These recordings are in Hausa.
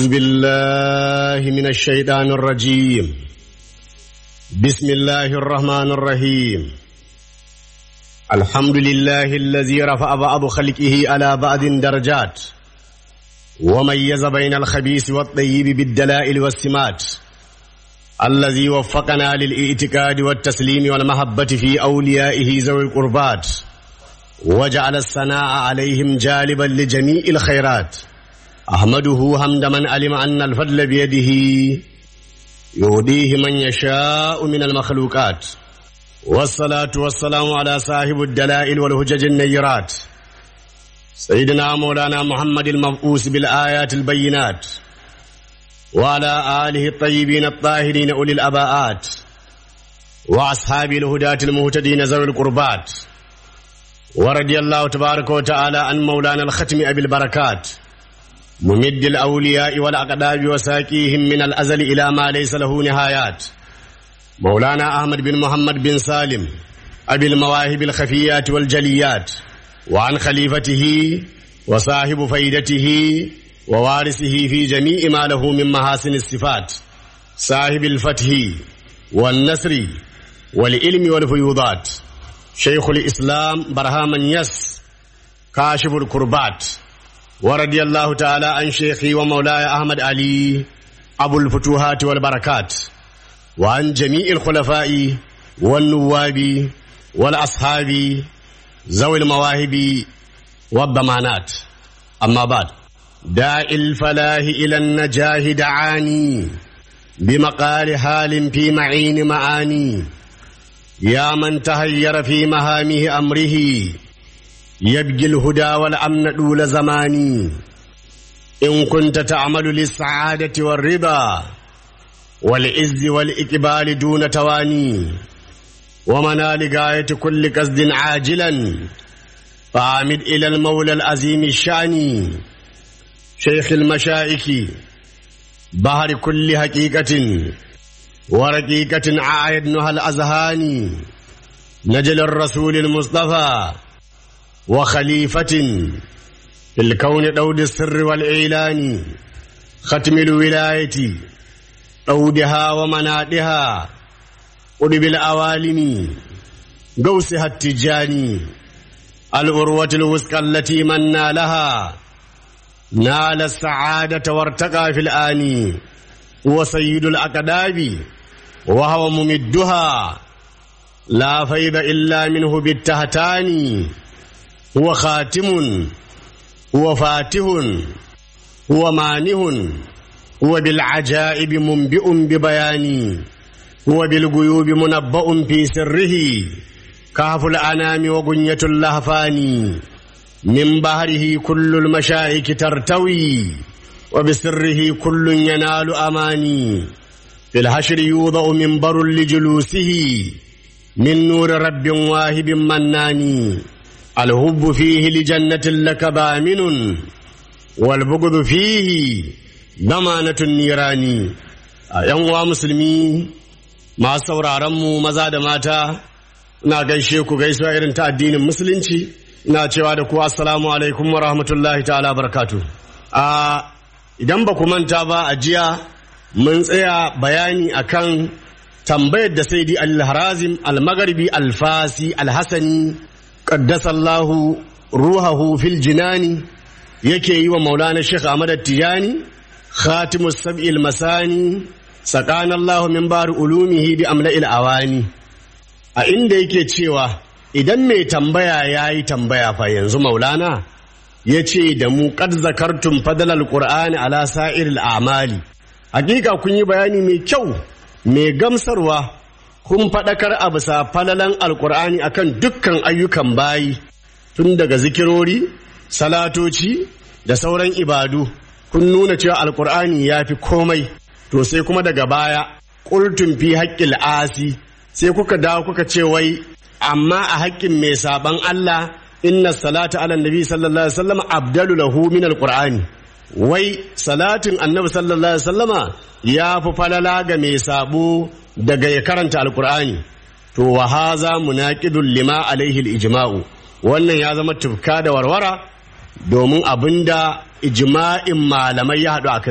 أعوذ بالله من الشيطان الرجيم بسم الله الرحمن الرحيم الحمد لله الذي رفع بعض خلقه على بعض درجات وميز بين الخبيث والطيب بالدلائل والسمات الذي وفقنا للاعتقاد والتسليم والمحبة في أوليائه ذوي القربات وجعل الثناء عليهم جالبا لجميع الخيرات أحمده حمد من علم أن الفضل بيده يهديه من يشاء من المخلوقات والصلاة والسلام على صاحب الدلائل والهجج النيرات سيدنا مولانا محمد المبعوث بالآيات البينات وعلى آله الطيبين الطاهرين أولي الأباءات وأصحاب الهداة المهتدين ذوي القربات ورضي الله تبارك وتعالى عن مولانا الختم أبي البركات ممد الأولياء والأقداب وساكيهم من الأزل إلى ما ليس له نهايات مولانا أحمد بن محمد بن سالم أبي المواهب الخفيات والجليات وعن خليفته وصاحب فيدته ووارثه في جميع ما له من محاسن الصفات صاحب الفتح والنصر والعلم والفيوضات شيخ الإسلام برهام يس كاشف الكربات ورضي الله تعالى عن شيخي ومولاي أحمد علي أبو الفتوحات والبركات وعن جميع الخلفاء والنواب والأصحاب ذوي المواهب والضمانات أما بعد داء الفلاح إلى النجاه دعاني بمقال حال في معين معاني يا من تهير في مهامه أمره يبقي الهدى والأمن دول زماني إن كنت تعمل للسعادة والرضا والعز والإقبال دون تواني ومنال غاية كل قصد عاجلا فعامد إلى المولى العظيم الشاني شيخ المشائك بحر كل حقيقة ورقيقة عايدنها الأذهان نجل الرسول المصطفى وخليفة في الكون دود السر والإعلان ختم الولاية دودها ومنادها قرب الأوالم قوسها التجاني الأروة الوسقى التي من نالها نال السعادة وارتقى في الآن هو سيد الأقداب وهو ممدها لا فيض إلا منه بالتهتان هو خاتم هو فاتح هو مانه هو بالعجائب منبئ ببيان هو بالغيوب منبأ في سره كهف الأنام وغنية اللهفان من بحره كل المشائك ترتوي وبسره كل ينال أماني في الحشر يوضع منبر لجلوسه من نور رب واهب مناني الهب فيه لجنة لك بامن والبغض فيه ضمانة النيران ‘yan musulmi masu sauraronmu maza da mata na gaishe ku gaisuwa irin ta addinin musulunci ina cewa da ku assalamu alaikum wa rahmatullahi ta'ala barakatu a idan ba ku manta ba a jiya mun tsaya bayani akan tambayar da sai di al-harazim al-magharibi al-fasi al-hasani qaddasallahu ruhahu fil jinani yake yi wa maulana sheikh ahmad tijani khatimus sab'il masani sakana allah min bar ulumihi bi amla'il awani a inda yake cewa idan mai tambaya yayi tambaya fa yanzu maulana ya ce da mu kad zakartum fadlal qur'ani ala sa'iril a'mali hakika kun yi bayani mai kyau mai gamsarwa kun faɗakar a bisa falalan alkur'ani akan dukkan ayyukan bayi tun daga zikirori salatoci da sauran ibadu kun nuna cewa alkur'ani ya fi komai to sai kuma daga baya ƙultun fi haƙƙil asi sai kuka dawo kuka ce wai amma a haƙƙin mai saban Allah inna salata ala nabi sallallahu alaihi wasallam abdalu lahu min alqur'ani wai salatin annabi sallallahu alaihi wasallama ya fi falala ga mai sabo daga ya karanta alqur'ani to wa haza munaqidul lima alaihi alijma'u wannan ya zama tufka da warwara domin abinda ijma'in malamai ya haɗu a kai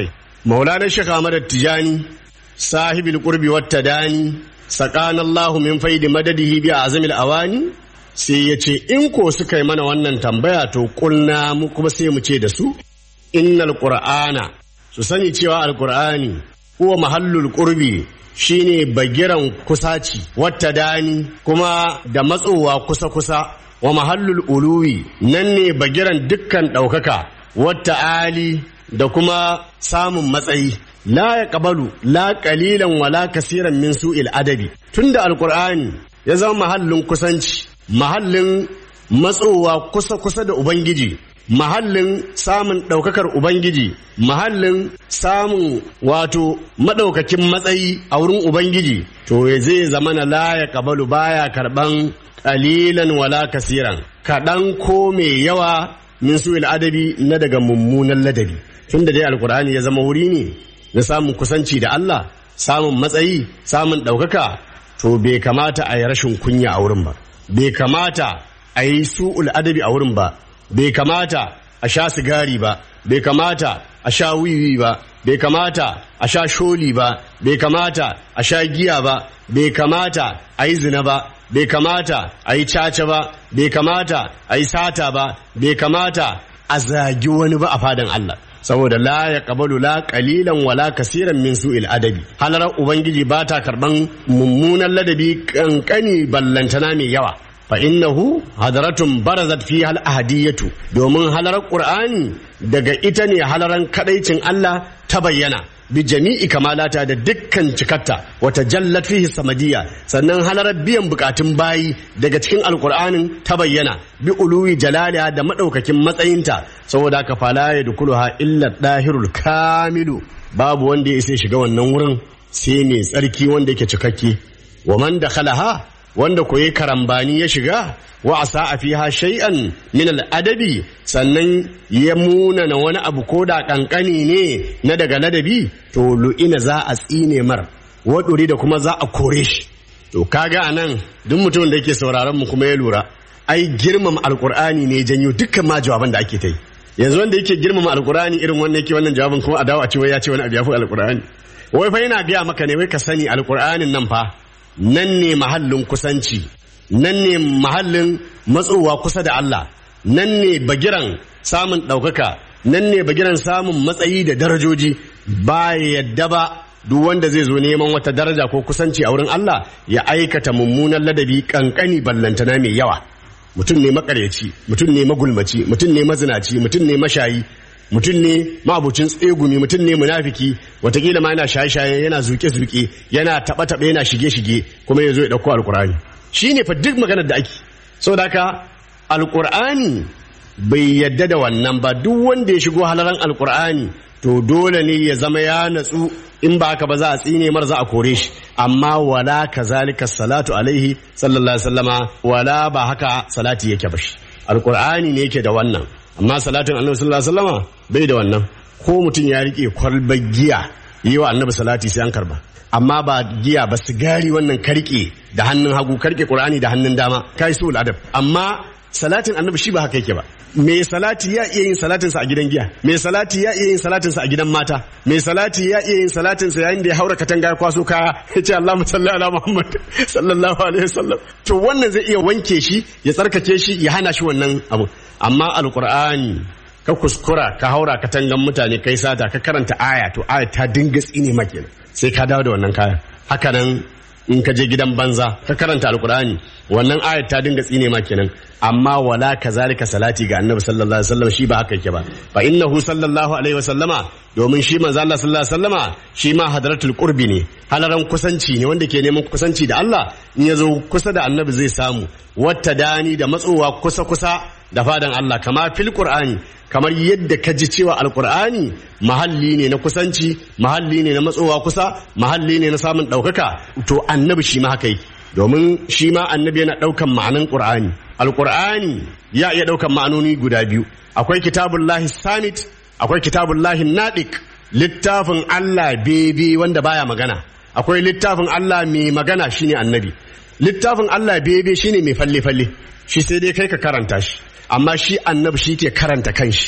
maulana shekha ahmad tijani sahibil qurbi wat tadani sakana allah min faidi madadihi bi azamil awani sai ya ce in ko suka yi mana wannan tambaya to kulna mu kuma sai mu ce da su innal qur'ana su sani cewa alqur'ani huwa mahallul qurbi shine bagiran kusaci wata dani kuma da matsowa kusa-kusa wa mahallul uluwi nan ne bagiran dukkan ɗaukaka wata ali da kuma samun matsayi la ya ƙabalu la ƙalilan wala kasiran min su'il adabi tunda alkur'ani ya zama mahallin kusanci mahallin matsowa kusa-kusa da ubangiji mahallin samun ɗaukakar Ubangiji, mahallin samun wato maɗaukakin matsayi a wurin Ubangiji, to zai zama na laya kabalu baya karɓan ƙalilan wala kasiran, kaɗan ko mai yawa min su adabi na daga mummunan ladabi. Tun da dai Alƙur'ani ya zama wuri ne na samun kusanci da Allah, samun matsayi, samun ɗaukaka, to bai kamata a yi rashin kunya a wurin ba, bai kamata a yi su'ul adabi a wurin ba, bai kamata a sha sigari ba bai kamata a sha wiwi ba bai kamata a sha sholi ba bai kamata a sha giya ba bai kamata a yi zina ba bai kamata a yi caca ba bai kamata a yi sata ba bai kamata a zagi wani ba a fadan Allah saboda la ya kabalu la kalilan wala kasiran min su'il adabi halarar ubangiji ba ta karban mummunan ladabi kankani ballantana mai yawa fa innahu hadaratun barazat fi hal ahadiyatu domin halarar qur'ani daga ita ne halaran kadaicin Allah ta bayyana bi jami'i kamalata da dukkan cikatta wata jallat fihi samadiyya sannan halarar biyan bukatun bayi daga cikin alqur'anin ta bayyana bi uluwi jalaliha da madaukakin matsayinta saboda ka fala ya dukuluha illa dahirul kamilu babu wanda ya isa shiga wannan wurin sai mai tsarki wanda yake cikakke wa man dakhalaha wanda koyi karambani ya shiga wa asa a fiha shay'an min al'adabi sannan ya munana wani abu ko da kankani ne na daga ladabi to lu'ina za a tsine mar waɗuri da kuma za a kore shi to kaga anan duk mutumin da yake sauraron mu kuma ya lura ai girmama alkur'ani ne janyo dukkan ma jawaban da ake ta yi yanzu wanda yake girmama alkur'ani irin wannan yake wannan jawabin kuma a dawo a ce wai ya ce wani abu ya fi alkur'ani wai fa yana gaya maka ne wai ka sani alkur'anin nan fa nan ne mahallin kusanci nan ne mahallin matsowa kusa da Allah nan ne bagiran samun ɗaukaka nan ne bagiran samun matsayi da darajoji ba yadda ba duk wanda zai zo neman wata daraja ko kusanci a wurin Allah ya aikata mummunan ladabi kankani ballantana mai yawa mutum ne makaryaci mutum ne magulmaci mutum ne mazinaci mutum ne mashayi mutum ne ma'abucin tsegumi mutum ne munafiki watakila ma yana shaye-shaye yana zuke-zuke yana taɓa-taɓa yana shige-shige kuma ya zo ya ɗauko alkur'ani shi ne fa duk maganar da ake saboda haka alkur'ani bai yadda da wannan ba duk wanda ya shigo halaran alkur'ani to dole ne ya zama ya natsu in ba haka ba za a tsine mar za a kore shi amma wala kazalika salatu alaihi sallallahu alaihi wasallama wala ba haka salati yake ba shi alkur'ani ne yake da wannan amma salatin annabi sallallahu alaihi wasallama bai da wannan ko mutum ya rike kwalbar giya yi wa annabi salati sai an karba amma ba giya ba sigari wannan karke da hannun hagu karke qur'ani da hannun dama kai su adab amma salatin annabi shi ba haka yake ba mai salati ya iya yin salatinsa a gidan giya mai salati ya iya yin salatinsa a gidan mata mai salati ya iya yin salatinsa yayin da ya haura katanga ya kwaso kaya ya ce Allah salli ala Muhammad sallallahu alaihi wasallam to wannan zai iya wanke shi ya tsarkake shi ya hana shi wannan abu amma alqur'ani ka kuskura ka haura katangan mutane kai sata ka karanta aya to aya ta dinga tsine maka sai ka dawo da wannan kayan haka nan in ka je gidan banza ka karanta alkur'ani wannan ayat ta dinga tsine ma kenan amma wala kazalika salati ga annabi sallallahu alaihi wasallam shi ba haka yake ba fa innahu sallallahu alaihi wasallama domin shi manzo Allah sallallahu alaihi wasallama shi ma hadratul qurbi ne halaran kusanci ne wanda ke neman kusanci da Allah in ya zo kusa da annabi zai samu wata dani da matsowa kusa kusa da fadan Allah kama fil qur'ani kamar yadda ka ji cewa alkur'ani mahalli ne na kusanci mahalli ne na matsowa kusa mahalli ne na samun ɗaukaka to annabi shi ma haka yi domin shi ma annabi yana ɗaukan ma'anan ƙur'ani alkur'ani ya iya ɗaukan ma'anoni guda biyu akwai kitabullahi samit akwai kitabullahi nadik littafin Allah bebe wanda baya magana akwai littafin Allah mai magana shine annabi littafin Allah bebe shine mai falle falle shi sai dai kai ka karanta shi amma shi annabi shi ke karanta kanshi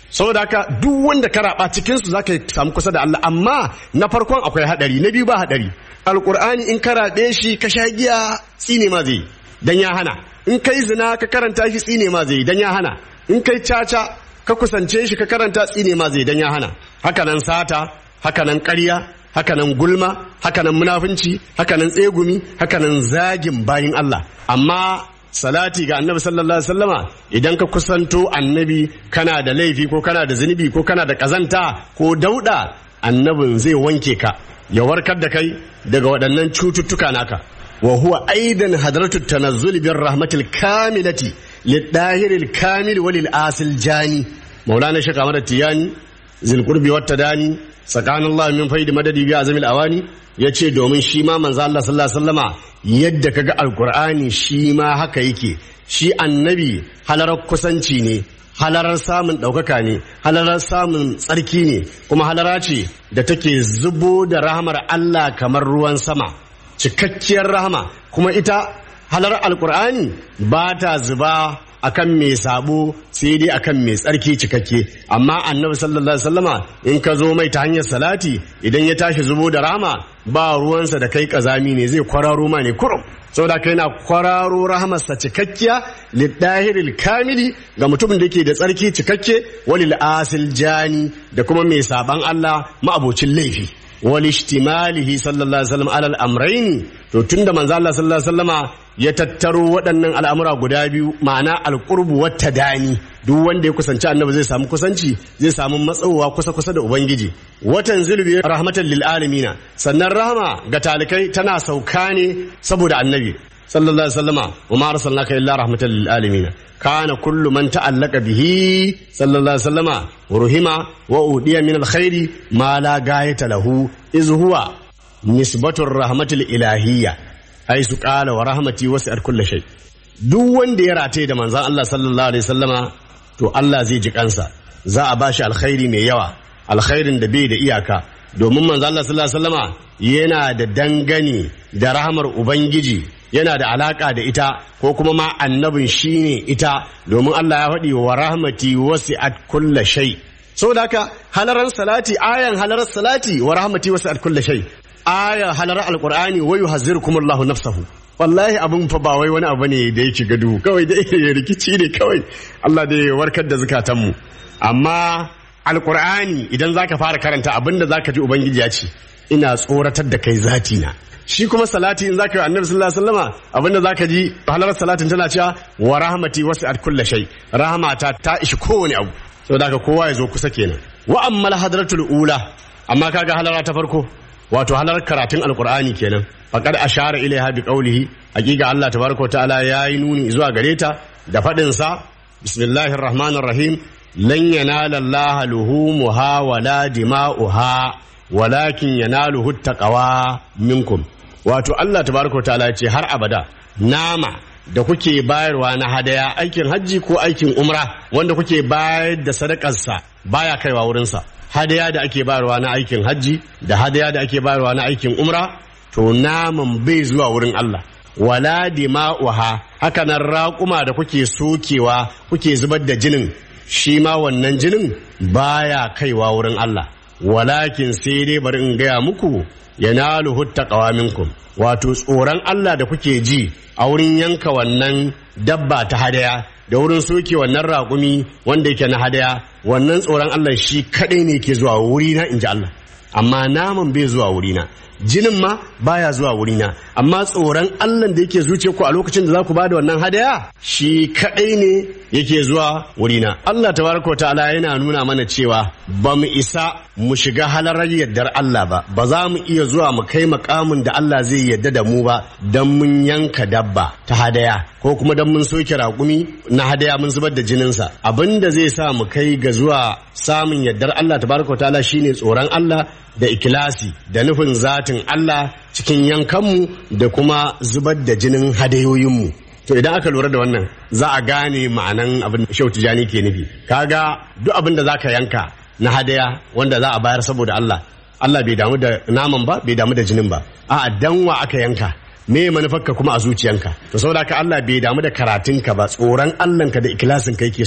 saboda haka duk wanda ka raba cikin su zaka samu kusa da Allah amma na farkon akwai hadari na biyu ba hadari alqur'ani in ka rabe shi ka sha giya tsine ma zai dan ya hana in kai zina ka karanta shi tsine ma zai dan ya hana in kai caca ka kusance shi ka karanta tsine ma zai dan ya hana haka nan sata haka nan ƙarya hakanan gulma hakanan munafunci hakanan tsegumi hakanan zagin bayin Allah amma salati ga annabi sallallahu alaihi wasallama idan ka kusanto annabi kana da laifi ko kana da zunubi ko kana da kazanta ko dauda annabin zai wanke ka ya warkar da kai daga waɗannan cututtuka naka wa huwa aidan hadratu tanazzul bir rahmatil kamilati lidahiril kamil walil asil jani maulana shaka mara tiyani zilqurbi wat tadani tsakanin Allah min faidi madadi bi azamil awani ya ce domin shi ma manzo Allah sallallahu alaihi wasallama yadda kaga alqur'ani shi ma haka yake shi annabi halarar kusanci ne halarar samun ɗaukaka ne halarar samun tsarki ne kuma halara ce da take zubo da rahamar Allah kamar ruwan sama cikakkiyar rahama kuma ita halarar alqur'ani ba ta zuba akan mai sabo sai dai akan mai tsarki cikakke amma annabi sallallahu alaihi wasallama in ka zo mai ta hanyar salati idan ya tashi zubo da rama ba ruwansa da kai kazami ne zai kwararo ma ne kurum saboda kai na kwararo rahamarsa cikakkiya lidahiril kamili ga mutumin da ke da tsarki cikakke walil asil jani da kuma mai saban Allah ma'abocin laifi walishtimalihi sallallahu alaihi wasallam alal amraini to tunda manzo Allah sallallahu alaihi wasallama ya tattaro waɗannan al'amura guda biyu ma'ana alqurbu wata dani duk wanda ya kusanci annabi zai samu kusanci zai samu matsawa kusa kusa da ubangiji watan zulbi rahmatan lil alamina sannan rahama ga talikai tana sauka ne saboda annabi sallallahu alaihi wasallama wa ma arsalnaka illa rahmatan lil alamin kana kullu man ta'allaka bihi sallallahu alaihi wasallama ruhima wa udiya min alkhairi ma la gayata lahu iz huwa nisbatur rahmatil ilahiyya haisu qala wa rahmati wasi'at kulli shay duk wanda ya rataye da manzon Allah sallallahu alaihi wasallama to Allah zai ji kansa za a bashi alkhairi mai yawa alkhairin da bai da iyaka domin manzo Allah sallallahu alaihi wasallama yana da dangane da rahamar ubangiji yana da alaka da ita ko kuma ma annabin shine ita domin Allah ya faɗi wa rahmati wasi'at kulla shay saboda haka halaran salati ayan halarar salati wa rahmati wasi'at kulla shay ayan halarar alqur'ani wa yuhazzirukumullahu nafsahu wallahi abun fa ba wai wani abu ne da yake gadu kawai da rikici ne kawai Allah da ya warkar da zukatanmu amma alkur'ani idan zaka fara karanta abinda zaka ji ubangiji ya ce ina tsoratar da kai zati na shi kuma salati in zaka yi annabi sallallahu alaihi wasallama abinda zaka ji halar salatin tana cewa wa rahmati wasi'at kulli shay rahmata ta ishi kowane abu saboda haka kowa ya zo kusa kenan wa ammal hadratul ula amma kaga halara ta farko wato halar karatun alkur'ani kenan faqad ashara ilaiha bi qawlihi hakika Allah tabaraka wa ta'ala yayi nuni zuwa gare ta da fadin sa bismillahir rahmanir rahim lan yanala Allah luhumuha wala dima'uha walakin yanaluhu taqwa minkum wato Allah tabaraka ta'ala ce har abada nama da kuke bayarwa na hadaya aikin hajji ko aikin umra wanda kuke bayar da sadakarsa baya kaiwa wurinsa hadaya da ake bayarwa na aikin hajji da hadaya da ake bayarwa na aikin umra to naman bai zuwa wurin Allah wala dima'uha haka nan raƙuma da kuke sokewa kuke zubar da jinin shi ma wannan jinin baya kaiwa wurin Allah walakin sai dai bari in gaya muku yanaluhu taqwa minkum wato tsoron Allah da kuke ji a wurin yanka wannan dabba ta hadaya da wurin soke wannan raƙumi wanda yake na hadaya wannan tsoron Allah shi kadai ne ke zuwa wurina in ji Allah amma naman bai zuwa wurina jinin ma baya zuwa wurina amma tsoron Allah da yake zuciya ku a lokacin da za ku bada wannan hadaya shi kadai ne yake zuwa wurina Allah tabaraka ta'ala yana nuna mana cewa ba mu isa mu shiga halarar yardar Allah ba ba za mu iya zuwa mu kai makamin da Allah zai yarda da mu ba dan mun yanka dabba ta hadaya ko kuma dan mun soke raƙumi na hadaya mun zubar da jininsa abinda zai sa mu kai ga zuwa samun yardar Allah tabaraka ta'ala shine tsoron Allah da ikilasi da nufin zatin Allah cikin yankanmu da kuma zubar da jinin hadayoyinmu to idan aka lura da wannan za a gane ma'anan abin shau tijani ke nufi kaga duk abin da zaka yanka na hadaya wanda za a bayar saboda Allah Allah bai damu da naman ba bai damu da jinin ba a'a danwa aka yanka me manufarka kuma a zuciyanka to saboda haka Allah bai damu da karatunka ba tsoron Allahnka da ikilasin ka yake so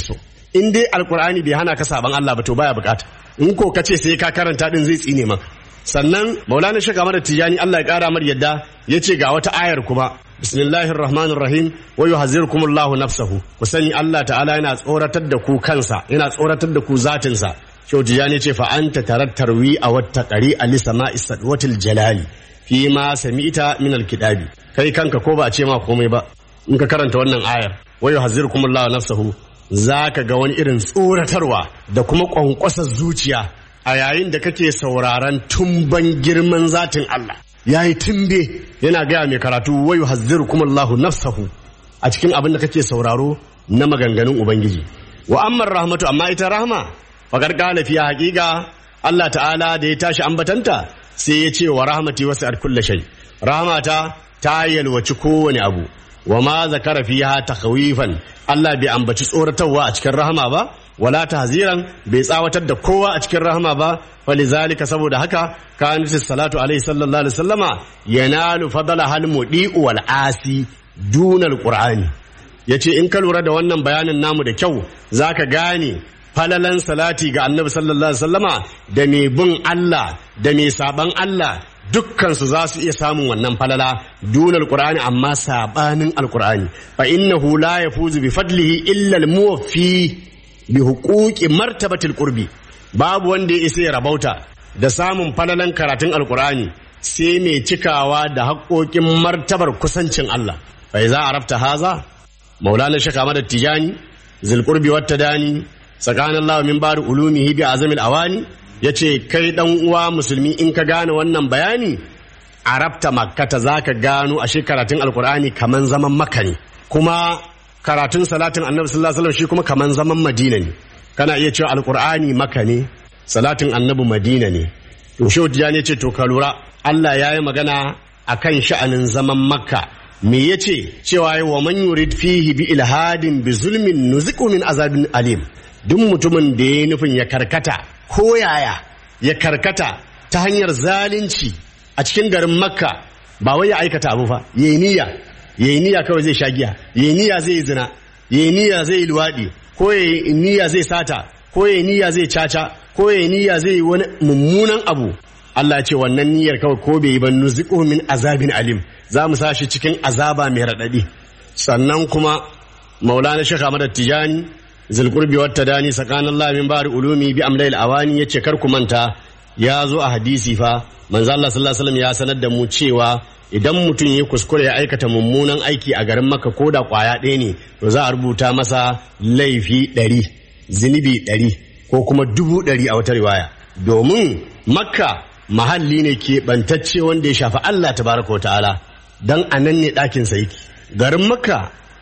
in dai alkur'ani bai hana ka saban Allah ba to baya bukata in ko ka ce sai ka karanta din zai tsine maka sannan maulana shaka mara tijani Allah ya kara mar yadda ya ce ga wata ayar kuma bismillahir rahmanir rahim wa yuhazzirukumullahu nafsahu ku sani Allah ta'ala yana tsoratar da ku kansa yana tsoratar da ku zatinsa Shehu Tijani ce fa anta tarattarwi a wata ƙari a lisama isadwatil jalali fi ma sami'ta min alkitabi kai kanka ko ba a ce ma komai ba in ka karanta wannan ayar wa yuhazzirukumullahu nafsahu zaka ga wani irin tsoratarwa da kuma kwankwasar zuciya a yayin da kake sauraron tumban girman zatin Allah yayi tumbe yana gaya mai karatu wa yuhazzirukumullahu nafsahu a cikin abin da kake sauraro na maganganun ubangiji wa amma rahmatu amma ita rahma faƙar ƙala fiye haƙiƙa Allah ta'ala da ya tashi ambatanta sai ya ce wa rahmati wasu ar kulle shai rahmata ta yalwaci kowane abu wa ma zakara fiha takhawifan Allah bai ambaci tsoratarwa a cikin rahama ba wala tahziran bai tsawatar da kowa a cikin rahama ba falizalika saboda haka kanat salatu alaihi sallallahu alaihi wasallama yanalu fadala hal mudi'u wal asi dunal qur'ani yace in ka lura da wannan bayanin namu da kyau zaka gane falalan salati ga annabi sallallahu alaihi wasallama da mai bin Allah da mai saban Allah dukkansu za su iya samun wannan falala dun alqur'ani amma sabanin alqur'ani fa innahu la yafuzu bi fadlihi illa almuwaffi bi huquqi martabatil qurbi babu wanda ya isa ya rabauta da samun falalan karatun alqur'ani sai mai cikawa da haƙoƙin martabar kusancin Allah fa iza arafta haza maulana shaka madad tijani zilqurbi wat tadani tsakanin Allah min bari ulumihi bi azamil awani yace kai dan uwa musulmi in ka gane wannan bayani arabta makkata zaka gano a karatun alkur'ani kaman zaman makka ne kuma karatun salatin annabi sallallahu alaihi wasallam shi kuma kaman zaman madina ne kana iya cewa alkur'ani makka ne salatin annabi madina ne to shehu ne ce to ka lura Allah ya yi magana akan sha'anin zaman makka me yace cewa wa man yurid fihi bi ilhadin bi zulmin nuziqu min azabin alim duk mutumin da ya nufin ya karkata ko yaya ya karkata ta hanyar zalunci a cikin garin makka ba wai ya aikata abu fa yayi niyya yayi niyya kawai zai sha giya yayi niyya zai yi zina yayi niyya zai yi luwadi ko yayi niyya zai sata ko yayi niyya zai caca ko yayi niyya zai yi wani mummunan abu Allah ya ce wannan niyyar kawai ko bai yi ba nuziqu min azabin alim za mu sa shi cikin azaba mai raɗaɗi sannan kuma maulana shekha Ahmad Tijani zulkurbi wata dani tsakanin Allah min bari ulumi bi amlail awani yace kar ku manta ya zo a hadisi fa manzo Allah sallallahu alaihi wasallam ya sanar da mu cewa idan mutum ya kuskure ya aikata mummunan aiki a garin Makka ko da kwaya ɗaya ne to za a rubuta masa laifi ɗari zinubi ɗari ko kuma dubu ɗari a wata riwaya domin Makka mahalli ne ke bantacce wanda ya shafi Allah tabaraka wa ta'ala dan anan ne ɗakin sa yake garin Makka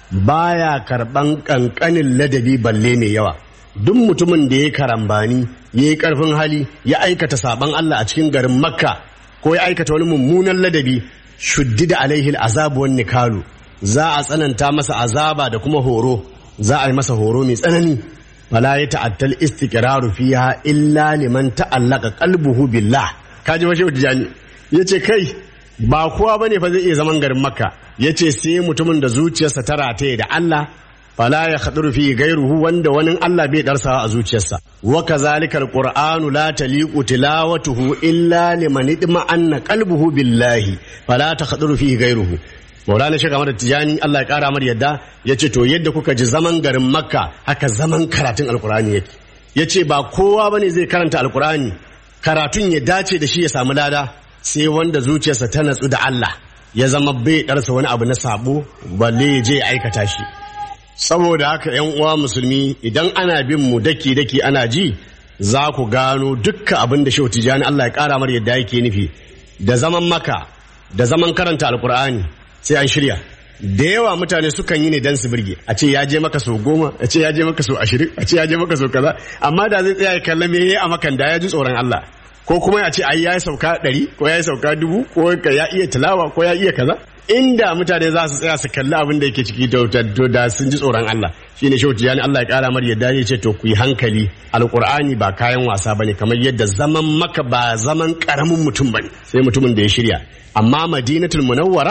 baya karban kankanin ladabi balle mai yawa duk mutumin da ya karambani ya yi karfin hali ya aikata saban Allah a cikin garin makka ko ya aikata wani mummunan ladabi shuddida alaihi azabu wan nikalu za a tsananta masa azaba da kuma horo za a yi masa horo mai tsanani fala ya ta'attal istiqraru fiha illa liman ta'allaka qalbuhu billah kaji washe tijani yace kai ba kowa bane fa zai iya zaman garin makka yace sai mutumin da zuciyarsa ta rataye da Allah fala ya khaduru fi gairuhu wanda wani Allah bai darsawa a zuciyarsa wa kazalikal qur'anu la taliqu tilawatuhu illa liman idma anna qalbuhu billahi fala ta khaduru fi gairuhu Maulana Sheikh Ahmad Tijani Allah ya kara mar yadda yace to yadda kuka ji zaman garin Makka haka zaman karatun Alkur'ani yake yace ba kowa bane zai karanta Alkur'ani karatun ya dace da shi ya samu lada sai wanda zuciyarsa ta natsu da Allah ya zama bai ɗarsa wani abu na sabo balle ya je ya aikata shi saboda haka yan uwa musulmi idan ana bin mu daki daki ana ji za ku gano dukkan abin da shehu tijani Allah ya kara mar yadda yake nufi da zaman maka da zaman karanta alkur'ani sai an shirya da yawa mutane sukan yi ne dan su birge a ce ya je maka sau goma a ce ya je maka sau ashirin a ce ya je maka sau kaza amma da zai tsaya ya kalla me a makan da ya ji tsoron Allah ko kuma ya ce ai ya yi sauka ɗari ko ya yi sauka dubu ko ya iya tilawa ko ya iya kaza inda mutane za su tsaya su kalli abin da yake ciki da da sun ji tsoron Allah shine shehu tijani Allah ya kara mar yadda ya ce to ku yi hankali alqur'ani ba kayan wasa bane kamar yadda zaman maka ba zaman karamin mutum bane sai mutumin da ya shirya amma madinatul munawwara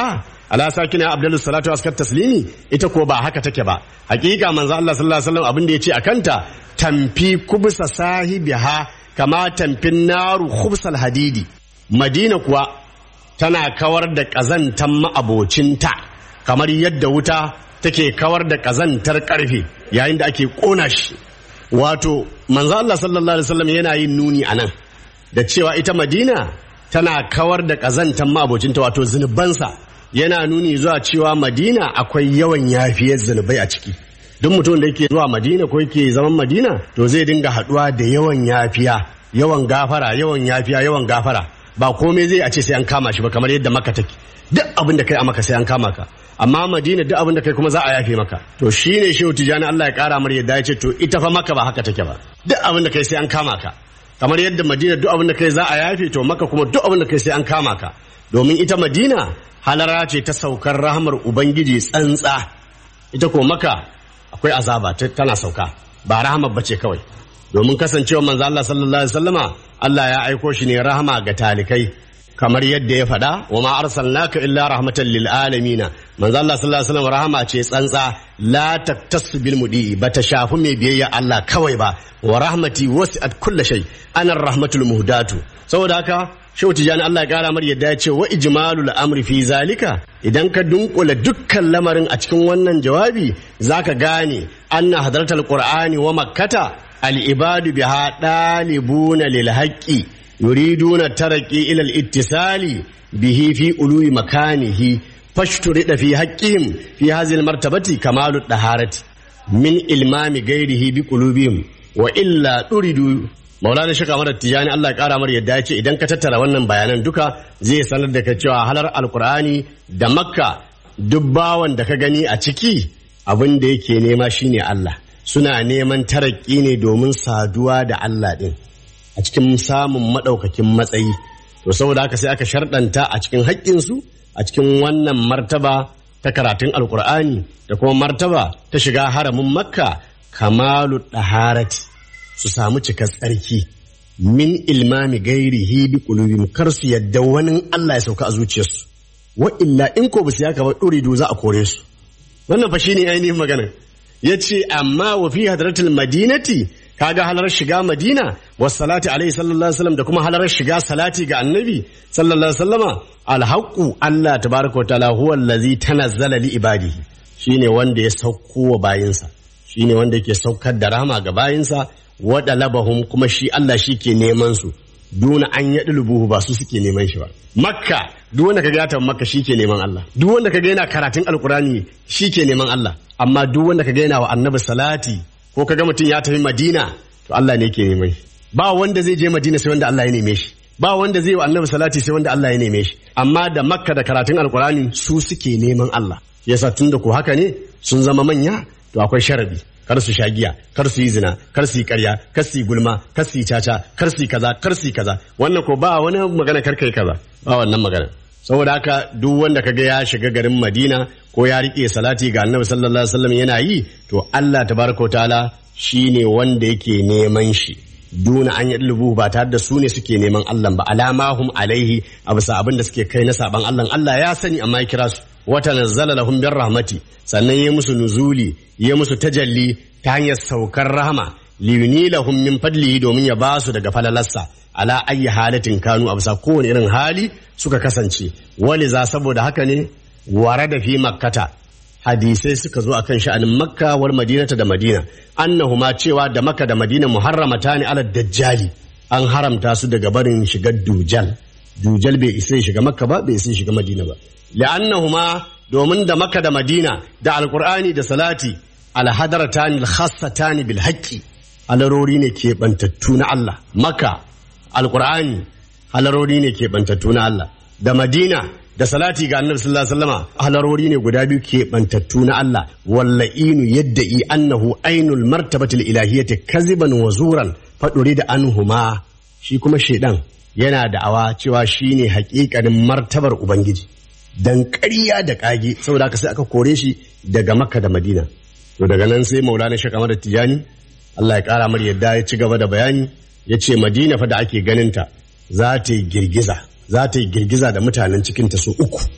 ala sakina abdullu salatu askar taslimi ita ko ba haka take ba hakika manzo Allah sallallahu alaihi wasallam abin da yace akanta tamfi kubsa sahibiha kama tamfin naru khubsal hadidi madina kuwa tana kawar da kazantan ma'abocinta kamar yadda wuta take kawar da kazantar karfe yayin da ake kona shi wato manzo Allah sallallahu alaihi wasallam yana yin nuni anan da cewa ita madina tana kawar da kazantan ma'abocinta wato zunubansa yana nuni zuwa cewa madina akwai yawan yafiyar zunubai a ciki duk mutum da yake zuwa madina ko yake zaman madina to zai dinga haduwa da yawan yafiya yawan gafara yawan yafiya yawan gafara ba komai zai a ce sai an kama shi ba kamar yadda maka take duk abin da kai a maka sai an kama ka amma madina duk abin da kai kuma za a yafe maka to shine shehu tijani Allah ya kara mar yadda ya ce to ita fa maka ba haka take ba duk abin da kai sai an kama ka kamar yadda madina duk abin da kai za a yafe to maka kuma duk abin da kai sai an kama ka domin ita madina halara ce ta saukar rahamar ubangiji tsantsa ita ko maka akwai azaba tana sauka ba rahamar bace kawai domin kasancewa manzo Allah sallallahu alaihi wasallama Allah ya aiko shi ne rahama ga talikai kamar yadda ya faɗa wa ma arsalnaka illa rahmatan lil alamin manzo Allah sallallahu alaihi wasallam rahama ce tsantsa la taktasu bil mudi bata shafi mai biyayya Allah kawai ba wa rahmati wasi'at kulli shay ana rahmatul muhdatu saboda haka Shehu Tijjani Allah ya kara mar yadda ya ce wa ijmalul amri fi zalika idan ka dunkula dukkan lamarin a cikin wannan jawabi zaka gane anna hadratul qur'ani wa makkata al ibadu biha dalibuna lil haqqi yuriduna taraqi ila al ittisali bihi fi ului makanihi fashturida fi haqqihim fi hadhihi al martabati kamalu daharati min ilmami ghairihi bi qulubihim wa illa turidu maulana shi kamar tijani Allah ya kara mar yadda ya ce idan ka tattara wannan bayanan duka zai sanar da ka cewa halar alkur'ani da makka duk bawan da ka gani a ciki abin da yake nema shine Allah suna neman taraki ne domin saduwa da Allah din a cikin samun madaukakin matsayi to saboda haka sai aka sharɗanta a cikin haƙƙinsu a cikin wannan martaba ta karatun alkur'ani da kuma martaba ta shiga haramin makka kamalu ɗaharati su samu cikar tsarki min ilmami gairihi bi qulubihim kar su yadda wani Allah ya sauka a zuciyarsu wa illa in ko basu yaka ba duridu za a kore su wannan fa shine ainihin magana yace amma wa fi hadratil madinati kaga halar shiga madina wa salati alaihi sallallahu alaihi wasallam da kuma halar shiga salati ga annabi sallallahu alaihi wasallama alhaqu Allah tabaraka wa ta'ala huwa allazi tanazzala li ibadihi shine wanda ya sauko wa bayinsa shine wanda yake saukar da rahama ga bayinsa wada labahum kuma shi Allah shi ke neman su duna an yaɗi lubuhu ba su suke neman shi ba makka duk wanda kaga ya tafi makka shi ke neman Allah duk wanda kaga yana karatun alkurani shi ke neman Allah amma duk wanda kaga yana wa annabi salati ko kaga mutum ya tafi madina to Allah ne ke neman shi ba wanda zai je madina sai wanda Allah ya neme shi ba wanda zai wa annabi salati sai wanda Allah ya neme shi amma da makka da karatun alkurani su suke neman Allah yasa tunda ko haka ne sun zama manya to akwai sharadi kar su sha giya kar su yi zina kar su yi karya kar su yi gulma kar su yi caca kar su yi kaza kar su yi kaza wannan ko ba wani magana kar kai kaza ba wannan magana saboda haka duk wanda kaga ya shiga garin Madina ko ya rike salati ga Annabi sallallahu alaihi wasallam yana yi to Allah tabaraka wa ta'ala shine wanda yake neman shi duna an yadlubu ba tare da su ne suke neman Allah ba alamahum alaihi a bisa abin da suke kai na saban Allah Allah ya sani amma ya kira su wata nazzala lahum bir rahmati sannan ya musu nuzuli ya musu tajalli ta hanyar saukar rahama liyuni lahum min fadlihi domin ya ba su daga falalarsa ala ayi halatin kanu a bisa kowane irin hali suka kasance wali za saboda haka ne ware da fi makkata hadisai suka zo akan sha'anin makka wal madinata da madina annahuma cewa da makka da madina muharramata ne ala dajjali an haramta su daga barin shigar dujal dujal bai isa shiga makka ba bai isa shiga madina ba li'annahuma domin da makka da madina da alqur'ani da salati alhadaratani alkhassatani bil haqqi halarori ne ke bantattu na Allah makka alqur'ani halarori ne ke bantattu na Allah da madina da salati ga annabi sallallahu alaihi wasallama halarori ne guda biyu ke bantattu na Allah walla'inu yadda'i annahu ainul martabatil ilahiyyati kaziban wa zuran faduri da anhuma shi kuma shedan yana da'awa cewa shine hakikanin martabar ubangiji dan ƙarya da ƙage saboda haka sai aka kore shi daga makka da madina to daga nan sai maulana shi kamar da tijani Allah ya ƙara mar yadda ya ci gaba da bayani ya ce madina fa da ake ganinta za ta yi girgiza za ta yi girgiza da mutanen cikinta su uku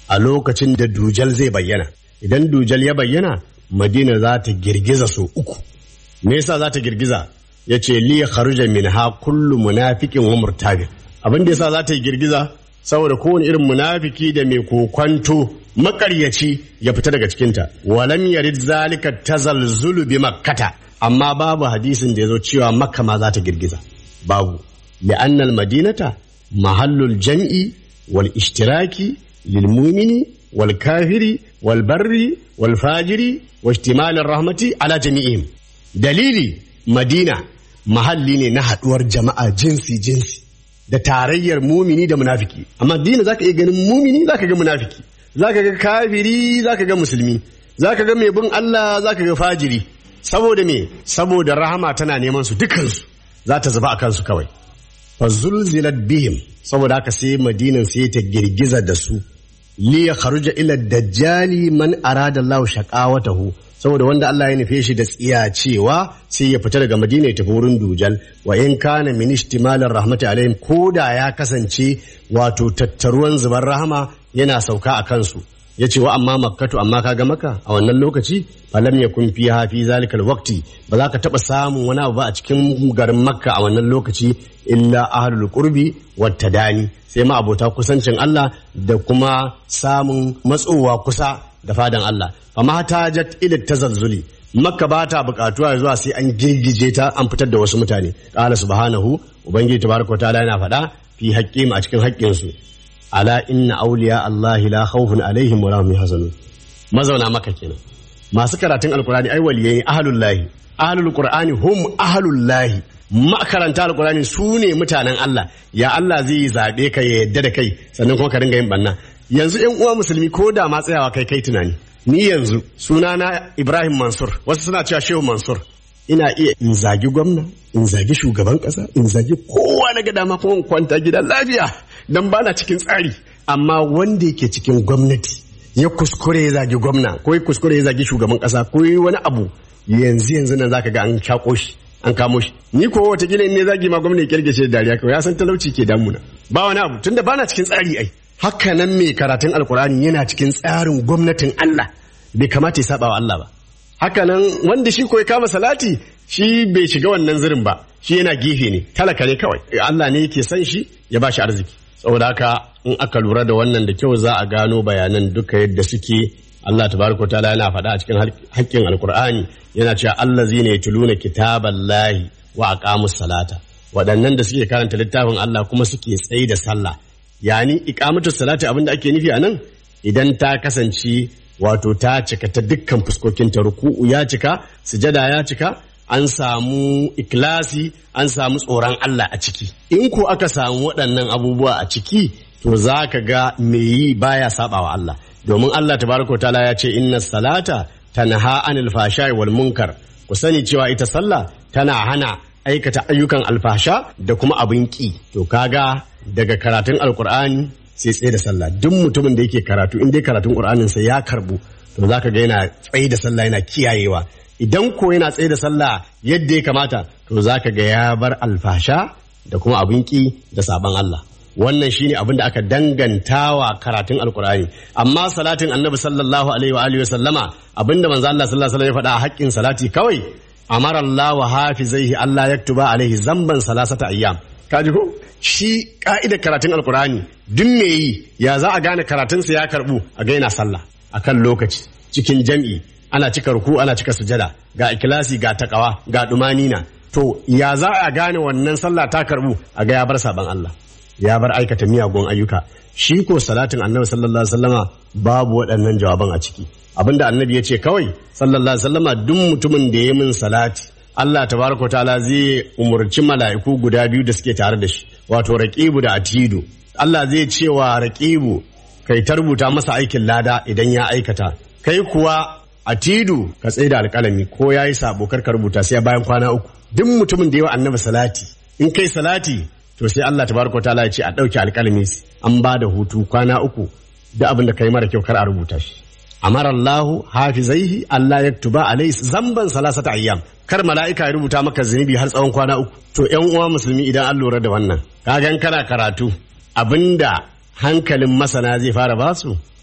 a lokacin da dujal zai bayyana idan dujal ya bayyana madina za ta girgiza so uku me yasa za ta girgiza ya ce li kharuja minha kullu munafiqin wa murtabin abin da yasa za ta girgiza saboda kowane irin munafiki da mai kokwanto makaryaci ya fita daga cikinta walam yarid zalika tazalzulu bi makkata amma babu hadisin da ya zo cewa makka ma za ta girgiza babu li'annal madinata mahallul jam'i wal ishtiraki lil mu'mini wal kafiri wal barri wal fajiri wa ihtimalir rahmati ala jami'ihim dalili madina mahalli ne na haduwar jama'a jinsi jinsi da tarayyar mumini da munafiki amma dina zaka iya ganin mumini zaka ga munafiki zaka ga kafiri zaka ga musulmi zaka ga mai bin Allah zaka ga fajiri saboda me saboda rahama tana neman su dukansu za ta zuba a kansu kawai fa zulzilat bihim saboda haka sai madinan sai ta girgiza da su li ya kharuja ila dajjali man arada Allah shaqawatahu saboda wanda Allah ya nufe shi da tsiya cewa sai ya fita daga Madina ya tafi wurin Dujal wa in kana min ihtimalir rahmati alaihim koda ya kasance wato tattaruwan zubar rahama yana sauka a kansu ya ce wa amma makkatu amma kaga maka a wannan lokaci falam yakun fiha fi zalikal waqti ba za ka taba samun wani abu ba a cikin garin makka a wannan lokaci illa ahlul qurbi wat tadani sai ma abota kusancin Allah da kuma samun matsowa kusa da fadan Allah fama tajat ila tazazzuli makka ba ta bukatuwa zuwa sai an girgije ta an fitar da wasu mutane qala subhanahu ubangiji tabaraka ta'ala yana faɗa fi haqqim a cikin haƙƙinsu ala inna auliya Allah la khawfun alaihim wa lahum yahzanun mazauna maka kenan masu karatun alqur'ani ai waliyai ne ahlul lahi ahlul qur'ani hum ahlul lahi makaranta alqur'ani su ne mutanen Allah ya Allah zai zabe ka ya yadda da kai sannan kuma ka dinga yin banna yanzu ƴan uwa musulmi ko da ma tsayawa kai kai tunani ni yanzu sunana Ibrahim Mansur wasu suna cewa Shehu Mansur ina iya in zagi gwamna in zagi shugaban kasa in zagi kowa na ga dama kuma in kwanta gida lafiya dan bana cikin tsari amma wanda yake cikin gwamnati ya kuskure ya zagi gwamna ko ya kuskure ya zagi shugaban kasa ko yi wani abu yanzu yanzu nan zaka ga an shako shi an kamo shi ni ko wata gila ne zagi ma gwamna ya kirgice da dariya kawai ya san talauci ke damuna ba wani abu tunda bana cikin tsari ai haka nan mai karatun alkurani yana cikin tsarin gwamnatin Allah bai kamata ya saba wa Allah ba haka nan wanda shi ko ya kama salati shi bai shiga wannan zirin ba shi yana gefe ne talaka ne kawai Allah ne yake san shi ya bashi arziki saboda haka in aka lura da wannan da kyau za a gano bayanan duka yadda suke Allah tabaraka ta'ala yana faɗa a cikin haƙƙin alkur'ani yana cewa Allah zai ne tuluna kitaballahi wa aqamus salata waɗannan da suke karanta littafin Allah kuma suke tsayi da sallah yani iqamatu salati abinda ake nufi a nan idan ta kasance wato ta cika ta dukkan fuskokinta ruku'u ya cika sujada ya cika an samu ikilasi an samu tsoron Allah a ciki in ko aka samu waɗannan abubuwa a ciki to za ka ga me yi baya sabawa Allah domin Allah tabaraka taala ya ce inna salata tanha anil fashai wal munkar ku sani cewa ita sallah tana hana aikata ayyukan alfasha da kuma abin ki to kaga daga karatun alkur'ani sai tsaye da sallah duk mutumin da yake karatu in dai karatun qur'anin sa ya karbu to zaka ga yana tsaye da sallah yana kiyayewa idan ko yana tsaye da sallah yadda ya kamata to zaka ga ya bar alfasha da kuma abin ki da sabon Allah wannan shine abin da aka dangantawa karatun alkur'ani amma salatin annabi sallallahu alaihi wa alihi wa sallama abinda manzo Allah sallallahu alaihi wa faɗa a haƙƙin salati kawai amara Allah wa hafizaihi Allah yaktuba alaihi zamban salasata ayyam kaji ko shi ka'idar karatun alkur'ani duk me yi ya za a gane karatunsa ya karbu a ga yana sallah akan lokaci cikin jam'i ana cika ruku ana cika sujada ga ikilasi ga takawa ga dumanina to ya za a gane wannan sallah ta karbu a ga ya bar saban Allah ya bar aikata miyagun ayyuka shi ko salatin annabi sallallahu alaihi wasallama babu waɗannan jawaban a ciki abinda annabi ya ce kawai sallallahu alaihi wasallama duk mutumin da ya min salati Allah tabaraka ta'ala zai umurci mala'iku guda biyu da suke tare da shi wato raqibu da atidu Allah zai ce wa raqibu kai ta rubuta masa aikin lada idan ya aikata kai kuwa atidu ka tsaye da alƙalami ko yayi sabo kar ka rubuta sai bayan kwana uku duk mutumin da yawa annabi salati in kai salati to sai Allah tabaraka ta'ala ya ce a ɗauke alƙalami an ba da hutu kwana uku da abin da kai mara kyau kar a rubuta shi amara Allah hafizaihi Allah yaktuba alai zamban salasata ayyam kar mala'ika ya rubuta maka zunubi har tsawon kwana uku to ƴan uwa musulmi idan an lura da wannan kagan kana karatu abinda hankalin masana zai fara basu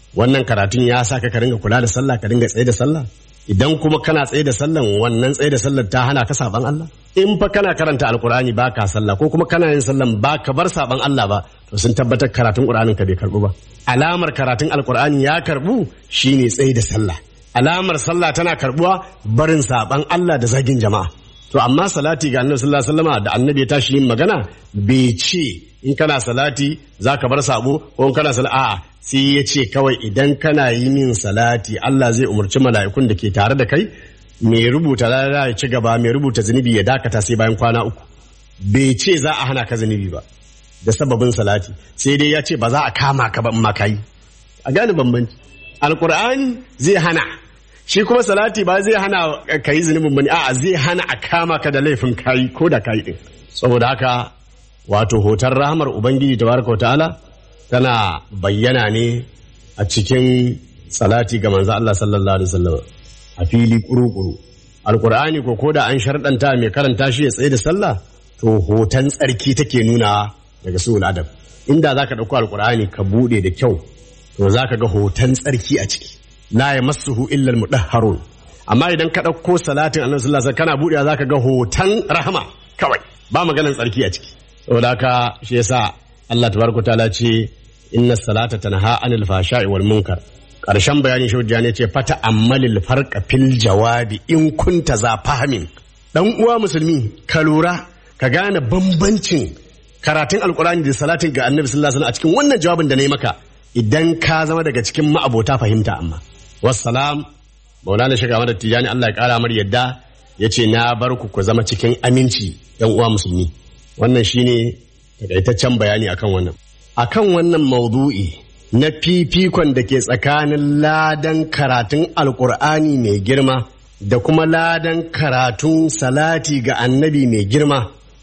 wannan karatun ya sa ka ringa kula da sallah ka ringa tsaye da sallah idan kuma kana tsaye da sallan wannan tsaye da sallar ta hana ka saban Allah in fa kana karanta alkur'ani ba ka sallah ko kuma kana yin sallan ba ka bar saban Allah ba to sun tabbatar karatun qur'anin ka bai karbu ba alamar karatun alkur'ani ya karbu shine tsaye da sallah alamar sallah tana karbuwa barin saban Allah da zagin jama'a to amma salati ga annabi sallallahu alaihi wasallam da annabi ya tashi yin magana bai ce in kana salati zaka bar sabo ko in kana salati a'a sai ya ce kawai idan kana yi min salati Allah zai umarci mala'ikun da ke tare da kai mai rubuta lada ya ci gaba mai rubuta zunubi ya dakata sai bayan kwana uku bai ce za a hana ka zunubi ba da sababin salati sai dai ya ce ba za a kama ka ba in ma kayi a gane bambanci alkur'ani zai hana shi kuma salati ba zai hana ka yi zunubin bane a'a zai hana a kama ka da laifin kayi ko da kayi din saboda haka wato hoton rahamar ubangiji tabaraka ta'ala tana bayyana ne a cikin salati ga manzo Allah sallallahu alaihi wasallam a fili kuru-kuru alkur'ani ko koda an sharɗanta mai karanta shi ya tsaye da sallah to hoton tsarki take nuna daga su'ul adab inda zaka dauko alkur'ani ka bude da kyau to zaka ga hoton tsarki a ciki la yamassuhu illa almudahharun amma idan ka dauko salatin annabi sallallahu alaihi wasallam kana budewa zaka ga hoton rahama kawai ba maganar tsarki a ciki saboda haka shi yasa Allah tabaraka taala ce inna salata tanha anil fashai wal munkar karshen bayanin shaudiya ne ce fata ammalil farqa fil jawabi in kunta za fahimin dan uwa musulmi ka lura ka gane bambancin karatun alkurani da salatin ga annabi sallallahu alaihi wasallam a cikin wannan jawabin da na yi maka idan ka zama daga cikin ma'abota fahimta amma wassalam maulana shiga mada tijani Allah ya kara mar yadda ya ce na bar ku ku zama cikin aminci yan uwa musulmi wannan shine takaitaccen bayani akan wannan akan wannan maudu'i na fifikon da ke tsakanin ladan karatun alkur'ani mai girma da kuma ladan karatun salati ga annabi mai girma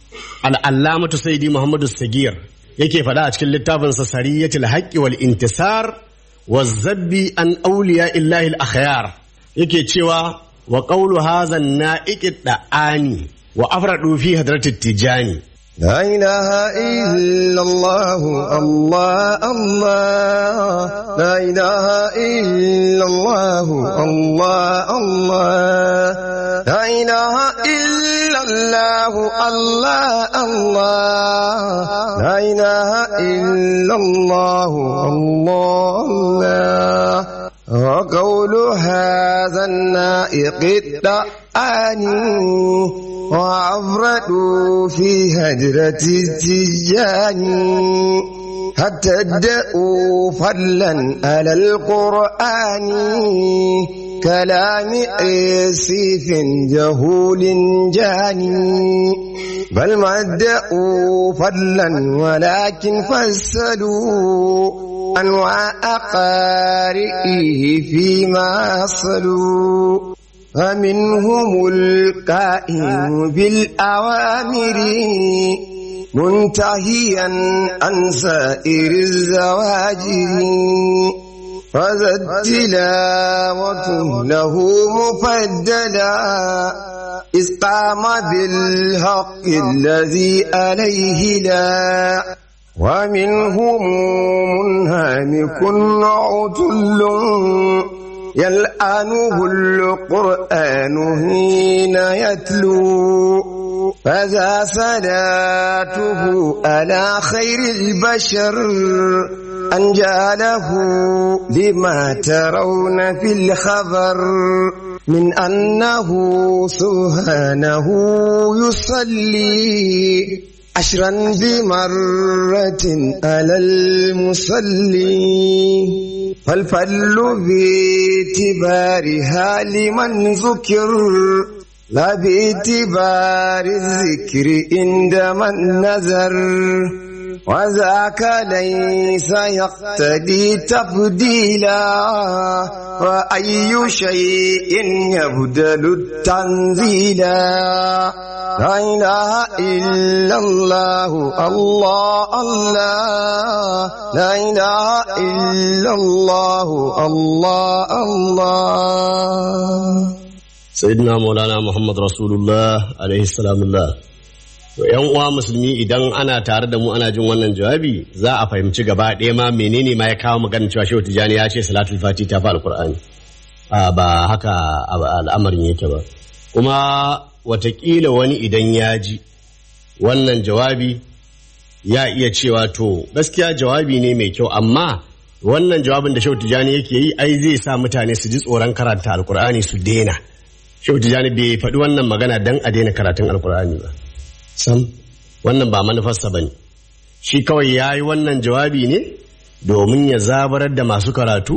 al'allamatu saidi muhammadu sagir yake faɗa a cikin littafinsa sariyatul haqqi wal intisar wa zabbi an auliya illahi al-akhyar yake cewa wa qawlu hadha an-na'iqi da'ani wa afradu fi hadratit tijani لا إله إلا الله الله الله لا إله إلا الله الله الله لا إله إلا الله الله الله لا إله إلا الله الله الله وقول هذا النائق الدعاني وعفرتوا في هجرة التجاني حتى ادعوا فضلا على القرآن كلام عسيف جهول جاني بل ما ادعوا فضلا ولكن فسلوا أنواع قارئه فيما صلوا فمنهم القائم بالأوامر منتهيا عن سائر الزواجر فذا التلاوة له مفددا إذ قام بالحق الذي عليه لا ومنهم منهمك عتل يلعنه القرآن حين يتلو فذا صلاته على خير البشر أنجاله لما ترون في الخبر من أنه سبحانه يصلي عشرا بمرة على المصلي فالفل باعتبارها لمن ذكر لا باعتبار الذكر عند من نذر وذاك ليس يقتدي تفضيلا وأي شيء يبدل التنزيلا لا إله إلا الله الله الله لا إله إلا الله الله الله سيدنا مولانا محمد رسول الله عليه السلام الله to yan uwa musulmi idan ana tare da mu ana jin wannan jawabi za a fahimci gaba ɗaya ma menene ma ya kawo maganin cewa shehu tijani ya ce salatul fati ta fi alkur'ani ba haka al'amarin yake ba kuma watakila wani idan ya ji wannan jawabi ya iya cewa to gaskiya jawabi ne mai kyau amma wannan jawabin da shehu tijani yake yi ai zai sa mutane su ji tsoron karanta alkur'ani su daina shehu tijani bai faɗi wannan magana don a daina karatun alkur'ani ba sam wannan ba manufarsa ba ne shi kawai ya yi wannan jawabi ne domin ya zabarar da masu karatu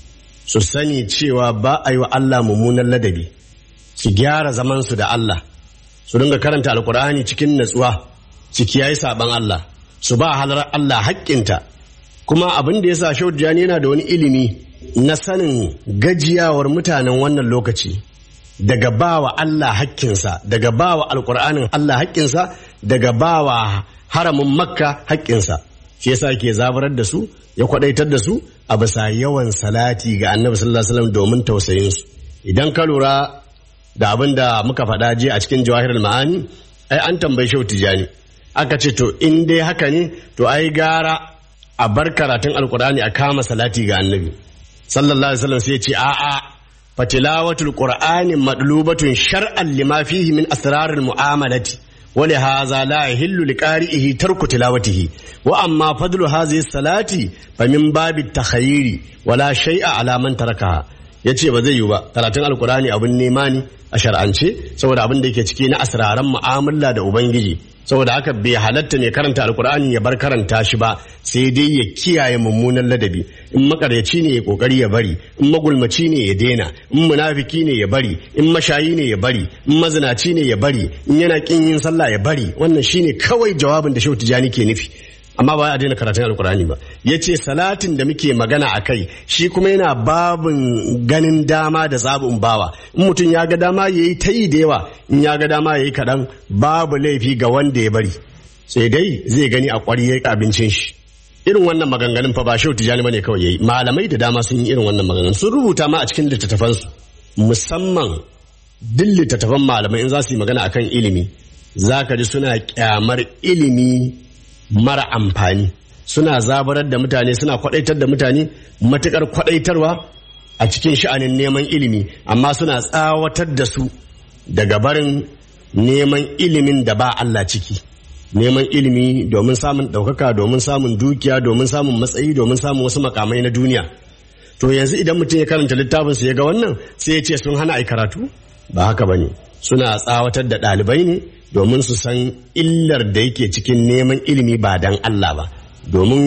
su sani cewa ba a yi wa Allah mummunan ladabi su gyara zamansu da Allah su dinga karanta alkur'ani cikin natsuwa su kiyaye saban Allah su ba halar Allah haƙƙinta kuma abin da ya sa shaudiyani yana da wani ilimi na sanin gajiyawar mutanen wannan lokaci daga bawa Allah haƙƙinsa daga bawa alkur'anin Allah haƙƙinsa daga bawa haramin makka haƙƙinsa shi yasa ke zabarar da su ya kwadaitar da su a bisa yawan salati ga annabi sallallahu alaihi wasallam domin tausayin su idan ka lura da abin da muka faɗa jiya a cikin jawahirul ma'ani ai an tambayi shehu tijani aka ce to in dai haka ne to ai gara a bar karatun alkur'ani a kama salati ga annabi sallallahu alaihi wasallam sai ya ce a'a fatilawatul qur'ani madlubatun shar'an lima fihi min asrarul mu'amalati ولهذا لا يحل لقارئه ترك تلاوته واما فضل هذه الصلاه فمن باب التخيير ولا شيء على من تركها yace ba zai yi ba karatun alkurani abin nema ne a shar'ance saboda abin da yake ciki na asraran mu'amala da ubangiji saboda haka bai halatta mai karanta alkur'ani ya bar karanta shi ba sai dai ya kiyaye mummunan ladabi in makaryaci ne ya kokari ya bari in magulmaci ne ya daina in munafiki ne ya bari in mashayi ne ya bari in mazinaci ne ya bari in yana kin yin sallah ya bari wannan shine kawai jawabin da shehu tijani ke nufi amma ba a daina karatun alkur'ani ba ya ce salatin da muke magana a kai shi kuma yana babin ganin dama da zabin bawa in mutum ya ga dama ya yi ta yi da yawa in ya ga dama ya yi kaɗan babu laifi ga wanda ya bari sai dai zai gani a ƙwari ya abincin shi irin wannan maganganun fa ba shehu tijani bane kawai yayi malamai da dama sun yi irin wannan maganganun sun rubuta ma a cikin littattafansu musamman duk littattafan malamai in za su yi magana akan ilimi za ka ji suna kyamar ilimi mara amfani suna zabarar da mutane suna kwadaitar da mutane matukar kwadaitarwa a cikin sha'anin neman ilimi amma suna tsawatar da su daga barin neman ilimin da ba Allah ciki neman ilimi domin samun ɗaukaka domin samun dukiya domin samun matsayi domin samun wasu makamai na duniya to yanzu idan mutum ya karanta littafin su ya ga wannan sai ya ce sun hana ai karatu ba haka bane suna tsawatar da ɗalibai ne domin su san illar da yake cikin neman ilimi ba dan Allah ba domin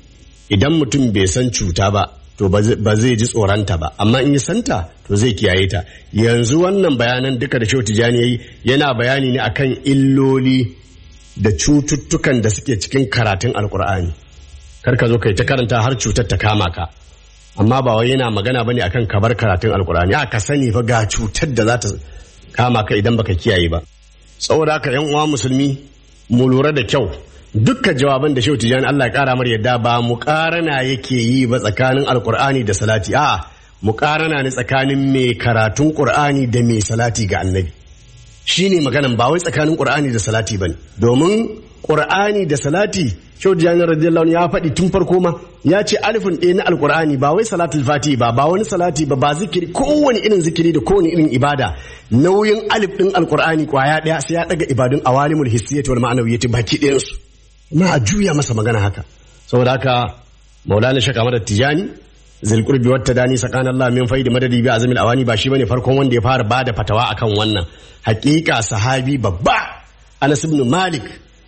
idan mutum bai san cuta ba to ba zai ji tsoronta ba amma in yi santa to zai kiyaye ta yanzu wannan bayanan duka da shau tijani yayi yana bayani ne akan illoli da cututtukan da suke cikin karatun alkur'ani kar ka zo kai ta karanta har cutar ta kama ka amma ba wai yana magana bane akan kabar karatun alkur'ani a ka sani fa ga cutar da za ta kama ka idan baka kiyaye ba saboda haka yan uwa musulmi mu lura da kyau dukkan jawaban da shehu tijani Allah ya kara mar yadda ba mu karana yake yi ba tsakanin alkur'ani da salati a mu karana ne tsakanin mai karatun qur'ani da mai salati ga annabi shine maganan ba wai tsakanin qur'ani da salati bane domin qur'ani da salati shehu tijani radiyallahu anhu ya faɗi tun farko ma ya ce alifin ɗaya na alkur'ani ba wai salatul fati ba ba wani salati ba ba zikiri kowane irin zikiri da kowane irin ibada nauyin alif ɗin alkur'ani kwaya ɗaya sai ya ɗaga ibadun awalimul hissiyati wal ma'anawiyyati baki ɗayansu ma a juya masa magana haka saboda haka maulana shaka madar tijani zilkurbi wata dani sakan Allah min faidi madadi bi azmil awani ba shi bane farkon wanda ya fara bada fatawa akan wannan hakika sahabi babba Anas ibn Malik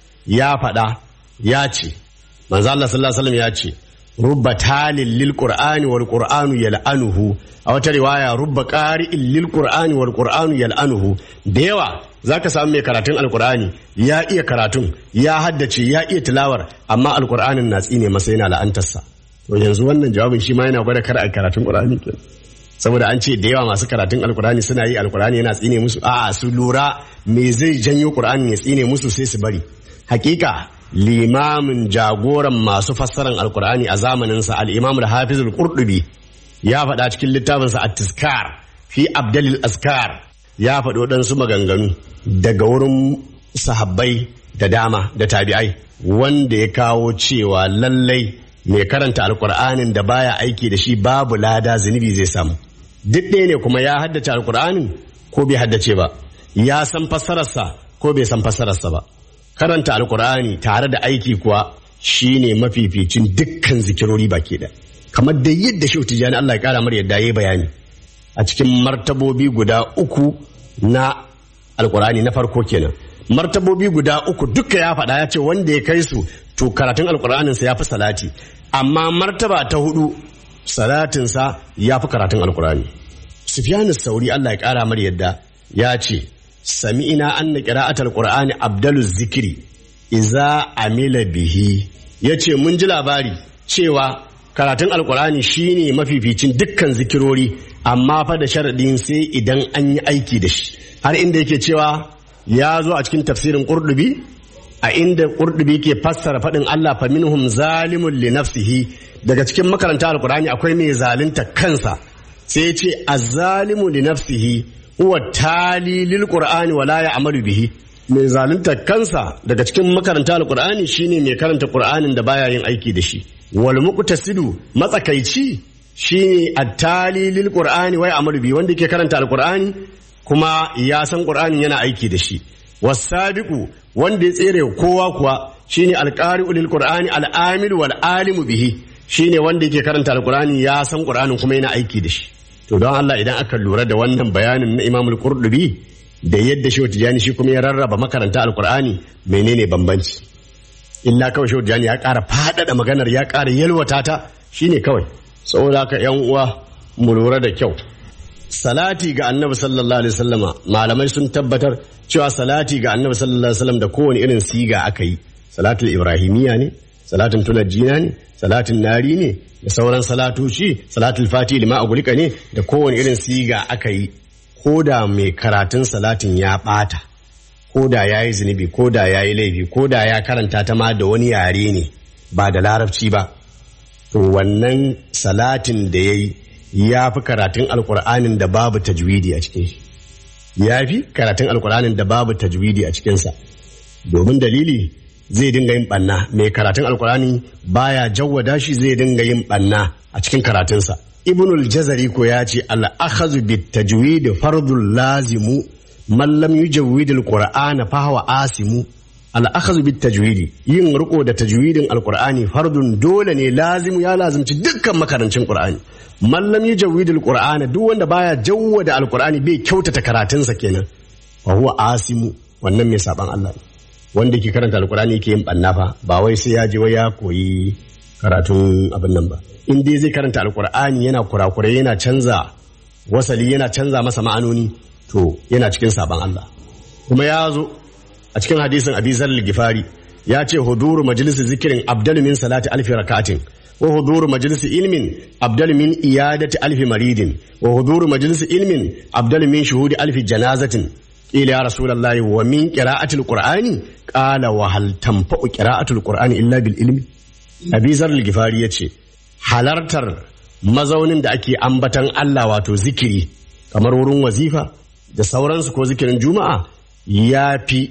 ya faɗa ya ce manzo Allah sallallahu alaihi wasallam ya ce rubba talil lil qur'ani wal qur'anu yal'anuhu a wata riwaya rubba qari'in lil qur'ani wal qur'anu yal'anuhu da yawa zaka samu mai karatun alqur'ani ya iya karatun ya haddace ya iya tilawar amma alqur'anin na tsine masa yana la'antarsa to yanzu wannan jawabin shi ma yana gwada kar a karatun qur'ani ke saboda an ce da yawa masu karatun alqur'ani suna yi alqur'ani yana tsine musu a'a su lura me zai janyo qur'ani ya tsine musu sai su bari hakika limamin jagoran masu fassarar alkur'ani a zamaninsa al'imam al-hafiz al-qurdubi ya faɗa cikin littafinsa at-tizkar fi abdalil askar ya faɗo ɗansu maganganu daga wurin sahabbai da dama da tabi'ai wanda ya kawo cewa lallai mai karanta alkur'anin da baya aiki da shi babu lada zunubi zai samu duk ɗaya ne kuma ya haddace alkur'anin ko bai haddace ba ya san fassararsa ko bai san fassararsa ba karanta alkur'ani tare da aiki kuwa shine mafificin dukkan zikirori baki da kamar da yadda shi tijani Allah ya kara mar yadda yayi bayani a cikin martabobi guda uku na alkur'ani na farko kenan martabobi guda uku duka ya faɗa ya ce wanda ya kai su to karatun alkur'anin sa ya fi salati amma martaba ta hudu salatin sa ya fi karatun alkur'ani sufyanu sauri Allah ya kara mar yadda ya ce sami'ina anna qira'atul qur'ani abdalu zikri iza amila bihi yace mun ji labari cewa karatun alkur'ani shine mafificin dukkan zikirori amma fa da sharadin sai idan an yi aiki da shi har inda yake cewa ya zo a cikin tafsirin qurdubi a inda qurdubi ke fassara faɗin Allah fa minhum zalimun li nafsihi daga cikin makaranta alkur'ani akwai mai zalunta kansa sai ya ce azzalimu li nafsihi huwa tali lil qur'ani wala ya'malu bihi mai zalunta kansa daga cikin makaranta alkur'ani shine mai karanta qur'anin da baya yin aiki da shi wal muqtasidu matsakaici shine attali lil qur'ani wa ya'malu bihi wanda ke karanta alkur'ani kuma ya san qur'anin yana aiki da shi wasabiqu wanda ya tsere kowa kuwa shine alqari'u lil qur'ani al'amilu wal alimu bihi shine wanda yake karanta alkur'ani ya san qur'anin kuma yana aiki da shi to don Allah idan aka lura da wannan bayanin na Imam al-Qurtubi da yadda Shehu Tijani shi kuma ya rarraba makaranta alkur'ani menene bambanci illa kawai Shehu Tijani ya ƙara faɗaɗa maganar ya ƙara yalwata ta shine kawai saboda haka ƴan uwa mu lura da kyau salati ga annabi sallallahu alaihi wasallama malamai sun tabbatar cewa salati ga annabi sallallahu alaihi wasallam da kowane irin siga aka yi salatul ibrahimiyya ne salatin tulajjina ne salatin nari ne da sauran salatoci salatul fati lima agulika ne da kowane irin siga aka yi ko da mai karatun salatin ya bata ko da ya yi zunubi ko da ya yi laifi ko da ya karanta ta ma da wani yare ne ba da larabci ba to wannan salatin da ya yi ya fi karatun alkur'anin da babu tajwidi a cikin shi ya fi karatun alkur'anin da babu tajwidi a cikinsa domin dalili zai dinga yin banna mai karatun alkurani baya jawwada shi zai dinga yin banna a cikin karatunsa ibnul jazari ko ya ce al-akhadhu bit tajwid fardul lazimu man lam yujawwid al-qur'ana fa huwa asimu al-akhadhu bit tajwid yin riko da tajwidin alkur'ani fardun dole ne lazimu ya lazimci dukkan makarancin qur'ani man lam yujawwid al-qur'ana duk wanda baya jawwada alkur'ani bai kyautata karatunsa kenan fa huwa asimu wannan mai saban Allah ne wanda ke karanta alkurani ke yin banna fa ba wai sai ya je wai ya koyi karatun abin nan ba in dai zai karanta alkur'ani yana kurakurai yana canza wasali yana canza masa ma'anoni to yana cikin saban Allah kuma ya zo a cikin hadisin abi zalil gifari ya ce huduru majalisar zikirin abdal min salati alfi rakatin wa huduru majalisar ilmin abdal min iyadati alfi maridin wa huduru majalisar ilmin abdal min shuhudi alfi janazatin قيل يا رسول الله ومن قراءة القرآن قال وهل تنفع قراءة القرآن إلا بالعلم أبي ذر الغفاري يتي halartar mazaunin da ake ambatan Allah wato zikiri kamar wurin wazifa da sauransu ko zikirin juma'a ya fi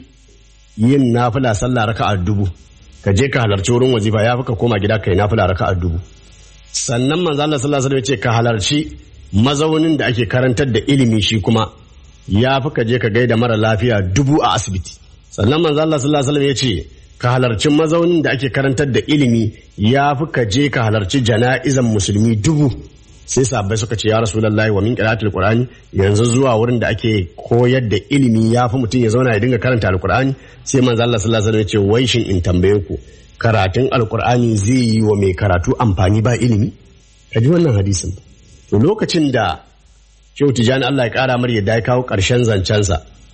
yin nafila sallah raka'a dubu ka je ka halarci wurin wazifa ya fi ka koma gida kai nafila raka'a dubu sannan manzo Allah sallallahu alaihi wasallam ya ce ka halarci mazaunin da ake karantar da ilimi shi kuma ya fi ka je ka gaida mara lafiya dubu a asibiti sannan manzo Allah sallallahu alaihi wasallam ya ce ka halarci mazaunin da ake karantar da ilimi ya fi ka je ka halarci jana'izan musulmi dubu sai sabbai suka ce ya rasulullahi wa min qira'atil qur'ani yanzu zuwa wurin da ake koyar da ilimi ya fi mutum ya zauna ya dinga karanta alqur'ani sai manzo Allah sallallahu alaihi wasallam ya ce wai shin in tambaye ku karatun alqur'ani zai yi wa mai karatu amfani ba ilimi ka ji wannan hadisin to lokacin da Shehu Tijani Allah ya kara mar yadda ya kawo ƙarshen zancensa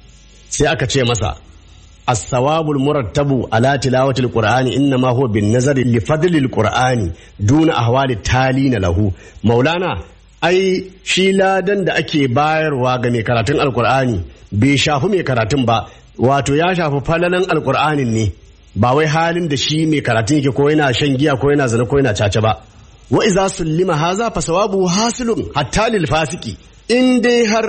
sai aka ce masa الثواب المرتب على تلاوة القرآن إنما هو بالنظر لفضل القرآن دون أهوال التالين له مولانا ai shi ladan da ake bayarwa ga mai karatun alkur'ani bai shafi mai karatun ba wato ya shafi falalan alkur'anin ne ba wai halin da shi mai karatun yake ko yana shan giya ko yana zina ko yana caca ba wa iza sullima haza fa sawabu hasilun hatta lil fasiki in dai har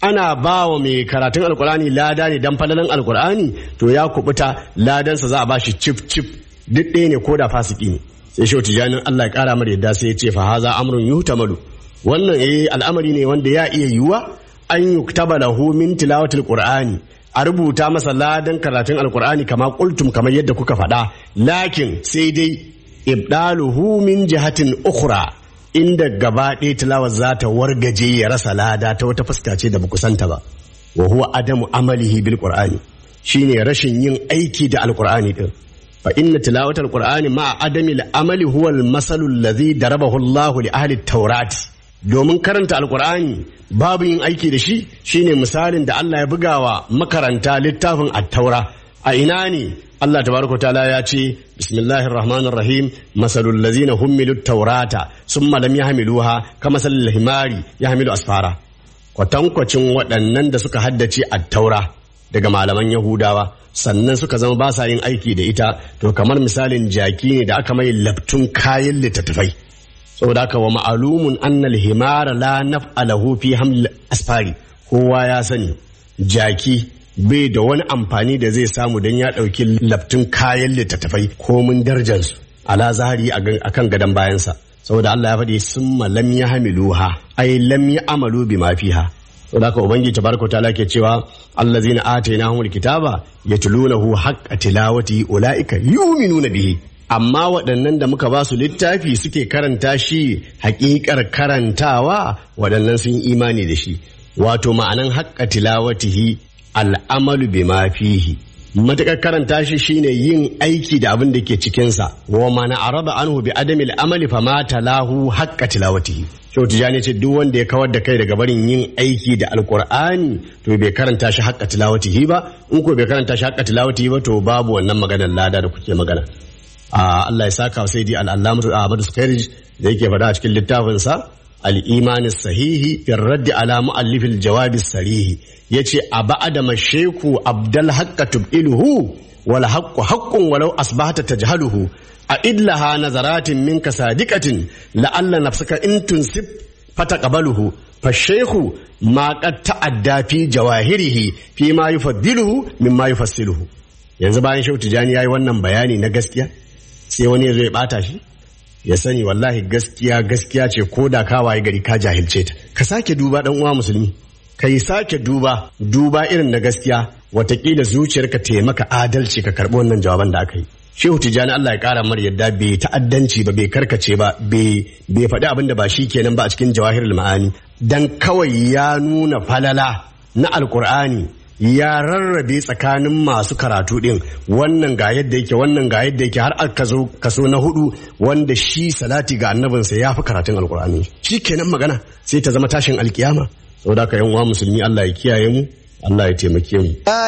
ana ba wa mai karatun alkur'ani lada ne dan falalan alkur'ani to ya kubuta ladansa za a ba shi cif cif duk ɗaya ne ko da fasiki ne sai shi tijanin Allah ya kara mar yadda sai ya ce fa haza amrun yuhtamalu wannan eh al'amari ne wanda ya iya yiwuwa an yuktaba lahu min tilawatil qur'ani a rubuta masa ladan karatun alkur'ani kama kultum kamar yadda kuka faɗa lakin sai dai ibdaluhu min jihatin ukhra inda gaba ɗaya tilawar za ta wargaje ya rasa lada ta wata fuska ce da ba santa ba wa huwa adamu amalihi bil qur'ani shine rashin yin aiki da alkur'ani din fa inna tilawatal qur'ani ma adami al amali huwa al masalu alladhi darabahu Allah li ahli at domin karanta alkur'ani babu yin aiki da shi shine misalin da Allah ya bugawa makaranta littafin at-taura a ina ne Allah tabaraka ta'ala ya ce bismillahir rahmanir rahim masalul ladzina hummilut taurata summa lam yahmiluha kama salil himari yahmilu asfara kwatankwacin waɗannan da suka haddace at-taura daga malaman yahudawa sannan suka zama ba sa yin aiki da ita to kamar misalin jaki ne da aka mai labtun kayan littattafai saboda haka wa ma'alumun annal himara la naf'alahu fi haml asfari kowa ya sani jaki bai da wani amfani da zai samu don ya ɗauki laftun kayan littattafai komin darjansu ala zahari a kan gadon bayansa saboda Allah ya faɗi sun lam ya hamiluha ai lam ya amalu bi mafiha saboda haka ubangiji tabaraka ta'ala ke cewa allazina atainahumul kitaba yatlunahu haqqa tilawati ulaika yu'minuna bihi amma waɗannan da muka ba su littafi suke karanta shi haƙiƙar karantawa waɗannan sun imani da shi wato ma'anan haƙƙa tilawatihi al'amalu bi ma fihi matuƙar karanta shi shine yin aiki da abin da ke cikinsa wa mana araba anhu bi adami al'amali fa ma talahu haƙƙa tilawatihi Shehu Tijjani ce duk wanda ya kawar da kai daga barin yin aiki da alkur'ani to bai karanta shi haƙƙa tilawatihi ba in ko bai karanta shi haƙƙa tilawatihi ba to babu wannan maganar lada da kuke magana Allah ya saka sai di al'allamatu Ahmadu Sukairij da yake faɗa a cikin littafinsa al-iman sahihi fi raddi ala mu'allif al-jawab sarihi yace a ba'da masheku abdal haqqa tub'iluhu wal haqqu haqqun walau asbahta tajhaluhu a idlaha nazaratin minka sadiqatin la'alla nafsaka in tunsib fataqabaluhu فالشيخ ما قد تعدى في جواهره فيما يفضله مما يفصله yanzu bayan shautu jani yayi wannan bayani na gaskiya sai wani ya zo ya bata shi ya sani wallahi gaskiya gaskiya ce ko da ka waye gari ka jahilce ta ka sake duba dan uwa musulmi ka yi sake duba duba irin na gaskiya watakila zuciyarka ta maka adalci ka karɓi wannan jawaban da aka yi shehu tijjani Allah ya ƙara mar yadda bai ta'addanci ba bai karkace ba bai faɗi abin da ba shi kenan ba a cikin jawahirul ma'ani dan kawai ya nuna falala na alkur'ani ya rarrabe tsakanin masu karatu din wannan ga yadda yake wannan ga yadda yake har aka zo kaso na hudu wanda shi salati ga annabinsa ya fi karatun alkur'ani shi kenan magana sai ta zama tashin alkiyama saboda ka yan uwa musulmi Allah ya kiyaye mu Allah ya taimake mu لا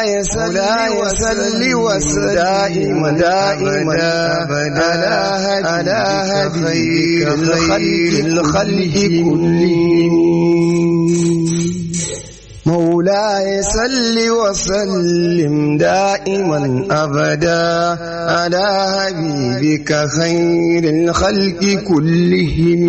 يسلي وسلم دائما دائما أبدا على هديك خير الخلق كلهم مولاي صل وسلم دائما ابدا على حبيبك خير الخلق كلهم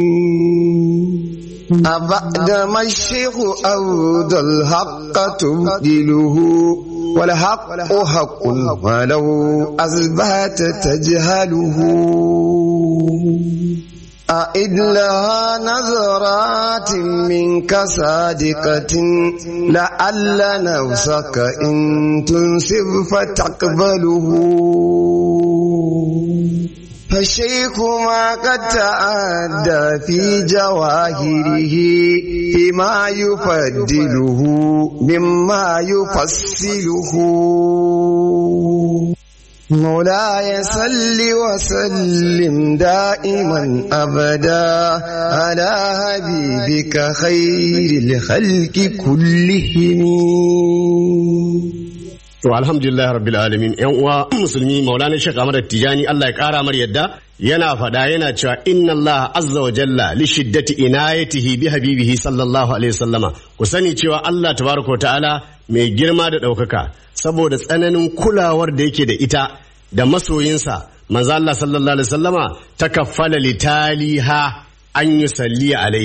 أبعد ما الشيخ أود الحق تبدله والحق حق ولو أثبت تجهله أعد لها نظرات منك صادقة لعل نفسك إن تنسب فتقبله فالشيخ ما قد تعدى في جواهره فيما يفضله مما يفصله مولاي صل وسلم دائما ابدا على حبيبك خير الخلق كلهم To alhamdulillah rabbil alamin yan uwa musulmi Maulana Sheikh Ahmad Tijani Allah ya kara mar yadda yana fada yana cewa inna Allah azza wa jalla li shiddati inayatihi bi habibihi sallallahu alaihi wasallama ku sani cewa Allah tabaraka ta'ala mai girma da daukaka saboda tsananin kulawar da yake da ita da masoyinsa manzo Allah sallallahu alaihi wasallama takaffala litaliha an yusalli alaihi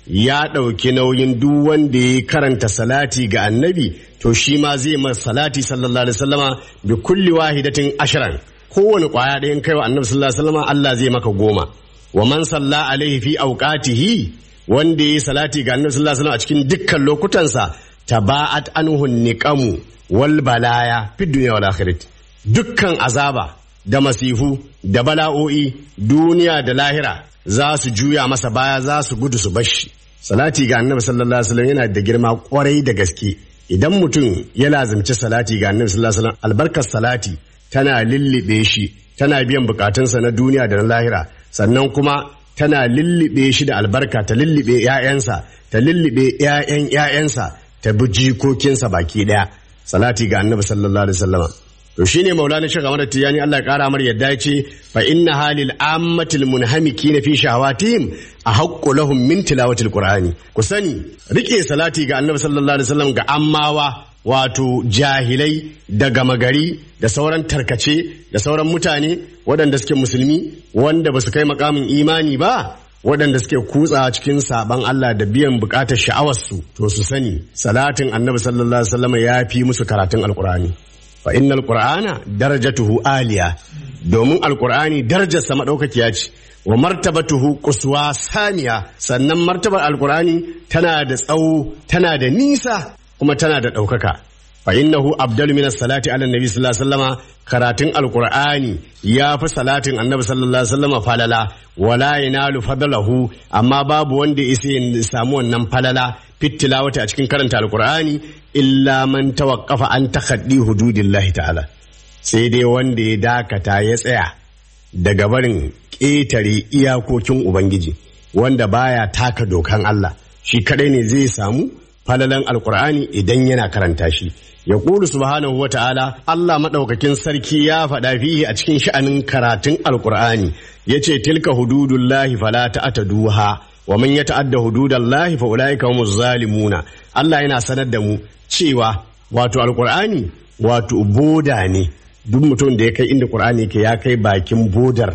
ya ɗauki nauyin duk wanda ya karanta salati ga annabi to shi ma zai masa salati sallallahu alaihi wasallama bi kulli wahidatin ashiran kowane kwaya ɗayan kai wa annabi sallallahu alaihi wasallama Allah zai maka goma wa man salla alaihi fi awqatihi wanda ya salati ga annabi sallallahu alaihi wasallama a cikin dukkan lokutansa taba'at anhu niqamu wal balaya fi dunya wal akhirati dukkan azaba da masifu da bala'o'i duniya da lahira za su juya masa baya za su gudu su bashi salati ga annabi sallallahu alaihi wasallam yana da girma kwarai da gaske idan mutum ya lazimci salati ga annabi sallallahu alaihi wasallam albarkar salati tana lillibe shi tana biyan bukatunsa na duniya da na lahira sannan kuma tana lillibe shi da albarka ta lillibe 'ya'yansa ta lillibe 'ya'yan 'ya'yansa ta bi jikokinsa baki daya salati ga annabi sallallahu alaihi wasallam to shine maulana shi gamar tiyani Allah ya kara mar yadda ya ce fa inna halil ammatil munhamikina fi shahawatihim ahaqqu lahum min tilawatil qur'ani ku sani rike salati ga annabi sallallahu alaihi wasallam ga ammawa wato jahilai da gama gari da sauran tarkace da sauran mutane waɗanda suke musulmi wanda ba su kai makamin imani ba waɗanda suke kutsa cikin saban Allah da biyan bukatar sha'awarsu to su sani salatin annabi sallallahu alaihi wasallam ya fi musu karatun alqur'ani fa innal qur'ana darajatuhu aliya domin alqur'ani darajarsa madaukakiya ce wa martabatuhu quswa saniya sannan martabar alqur'ani tana da tsawo tana da nisa kuma tana da ɗaukaka fa innahu abdalu min salati ala nabi sallallahu alaihi wasallama karatun alqur'ani ya fi salatin annabi sallallahu alaihi wasallama falala wala yanalu fadlahu amma babu wanda isa ya samu wannan falala fitilawata a cikin karanta alqur'ani illa man tawaqqafa an takhaddi hududillahi ta'ala sai dai wanda ya dakata ya tsaya daga barin ƙetare iyakokin ubangiji wanda baya taka dokan Allah shi kadai ne zai samu falalan alkur'ani idan yana karanta shi ya ƙulu subhanahu wa ta'ala Allah maɗaukakin sarki ya faɗa fihi a cikin sha'anin karatun alkur'ani ya ce tilka hududullahi fala ta'taduha wa man yata'adda hududallahi fa ulaika humuz zalimuna Allah yana sanar da mu cewa wato alkur'ani wato boda ne duk mutum da ya kai inda qur'ani ke ya kai bakin bodar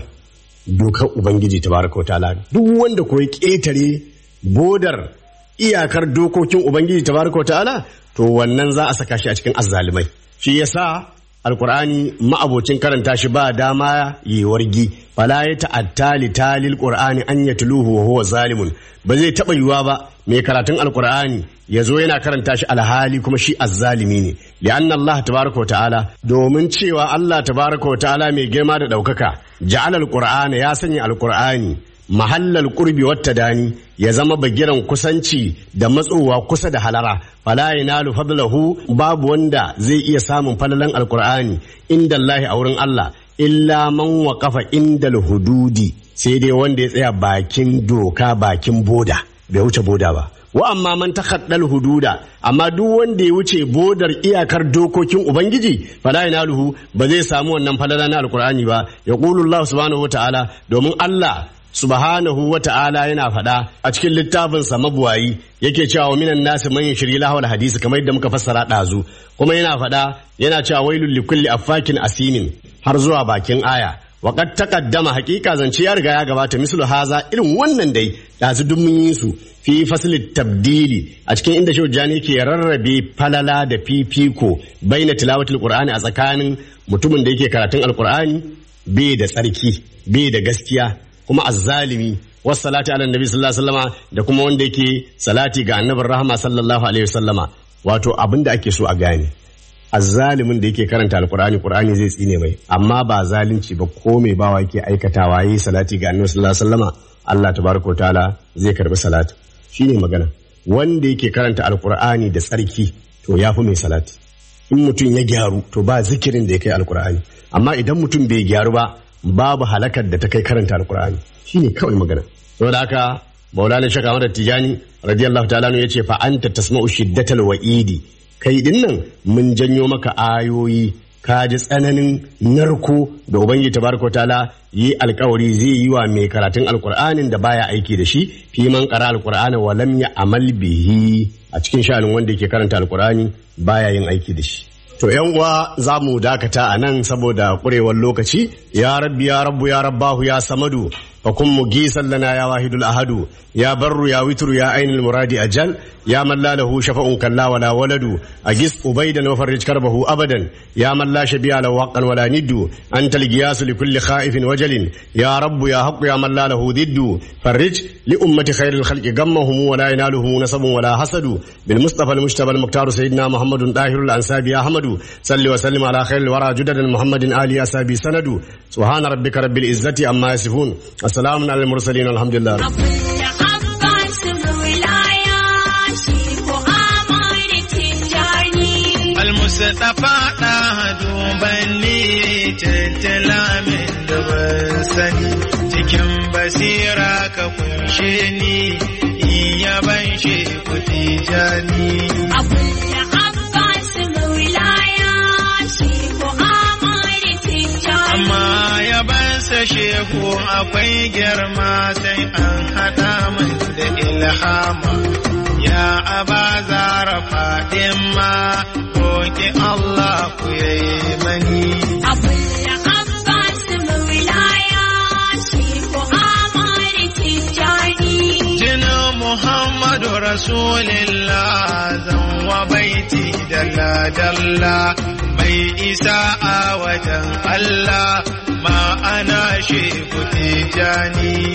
dokar ubangiji tabaraka wa ta'ala duk wanda ko ya ƙetare bodar iyakar dokokin ubangiji tabaraka ta'ala to wannan za a saka shi a cikin azzalimai shi yasa alqur'ani ma'abocin karanta shi ba dama yi wargi fala ya ta'atta li talil qur'ani an yatluhu wa huwa zalimun ba zai taba yiwa ba mai karatun alqur'ani ya zo yana karanta shi alhali kuma shi azzalimi ne li'anna Allah tabaraka ta'ala domin cewa Allah tabaraka ta'ala mai girma da daukaka ja'ala alqur'ana ya sanya alqur'ani mahallal qurbi wata dani ya zama bagiran kusanci da matsowa kusa da halara fala yanalu fadlahu babu wanda zai iya samun falalan alqur'ani inda Allah a wurin Allah illa man waqafa indal hududi sai dai wanda ya tsaya bakin doka bakin boda bai wuce boda ba wa amma man takhaddal hududa amma duk wanda ya wuce bodar iyakar dokokin ubangiji fala yanaluhu ba zai samu wannan falala na alqur'ani ba yaqulu Allah subhanahu wataala domin Allah subhanahu wa ta'ala yana faɗa a cikin littafinsa mabuwayi yake cewa minan nasi man shirye lahawal hadisi kamar yadda muka fassara ɗazu kuma yana faɗa yana cewa wailul likulli affakin asimin har zuwa bakin aya Waƙar takaddama hakika zance ya riga ya gabata mislu haza irin wannan dai ɗazu duk mun yi su fi fasilin tabdili a cikin inda shi jani ke rarrabe falala da fifiko baina tilawatul qur'ani a tsakanin mutumin da yake karatun alqur'ani bai da tsarki bai da gaskiya kuma azzalimi wasu salati ala nabi sallallahu alaihi wasallama da kuma wanda yake salati ga annabin rahama sallallahu alaihi wasallama wato abin da ake so a gane azzalimin da yake karanta alkur'ani qur'ani zai tsine mai amma ba zalunci ba ko mai bawa yake aikatawa yi salati ga annabi sallallahu alaihi wasallama Allah tabaraka ta'ala zai karbi salati shine magana wanda yake karanta alkur'ani da tsarki to yafi mai salati in mutum ya gyaru to ba zikirin da ya kai alkur'ani amma idan mutum bai gyaru ba babu halakar da ta kai karanta alkur'ani shine kawai magana saboda haka maulana shaka madar tijani radiyallahu ta'ala ya ce fa anta tasma'u shiddatal wa'idi kai din nan mun janyo maka ayoyi ka ji tsananin narko da ubangiji tabaraka ta'ala yi alkawari zai yi wa mai karatun alkur'anin da baya aiki da shi fi man qara alqur'ana wa lam amal bihi a cikin sha'anin wanda yake karanta alkur'ani baya yin aiki da shi To ‘yan uwa za mu dakata a nan saboda ƙurewar lokaci, ya rabbi ya rabbu ya rabbahu ya samadu, فكن مجيسا لنا يا واحد الأحد يا بر يا وتر يا عين المراد أجل يا من لا له شفع كلا ولا ولد أجس أبيدا وفرج كربه أبدا يا من لا شبيع له وقا ولا ند أنت القياس لكل خائف وجل يا رب يا حق يا من لا له ضد فرج لأمة خير الخلق غمهم ولا ينالهم نسب ولا حسد بالمصطفى المجتبى المختار سيدنا محمد طاهر الأنساب يا أحمد صل وسلم على خير الورى جدد محمد آل أسابي سند سبحان ربك رب العزة أما يصفون السلام على المرسلين الحمد لله أبو العباس مولايا شيخ أمر تجاني المصطفى ɗaha dubanni tattala min da ban sani cikin basira ka kunshe ni iya ban sheku tijani أبو العباس مولايا شيخ أمر تجاني amma yabansa sheku akwai girma sai an haɗa min da ilhama ya aba zara faɗin ma roƙi Allah ku yayi mani أبو العباس مولايا شيخ أمر تجاني Jinin Muhammadu Rasulillah zan wa baiti dalla-dalla mai isa a wajen Allah ma'ana shi ku tijani.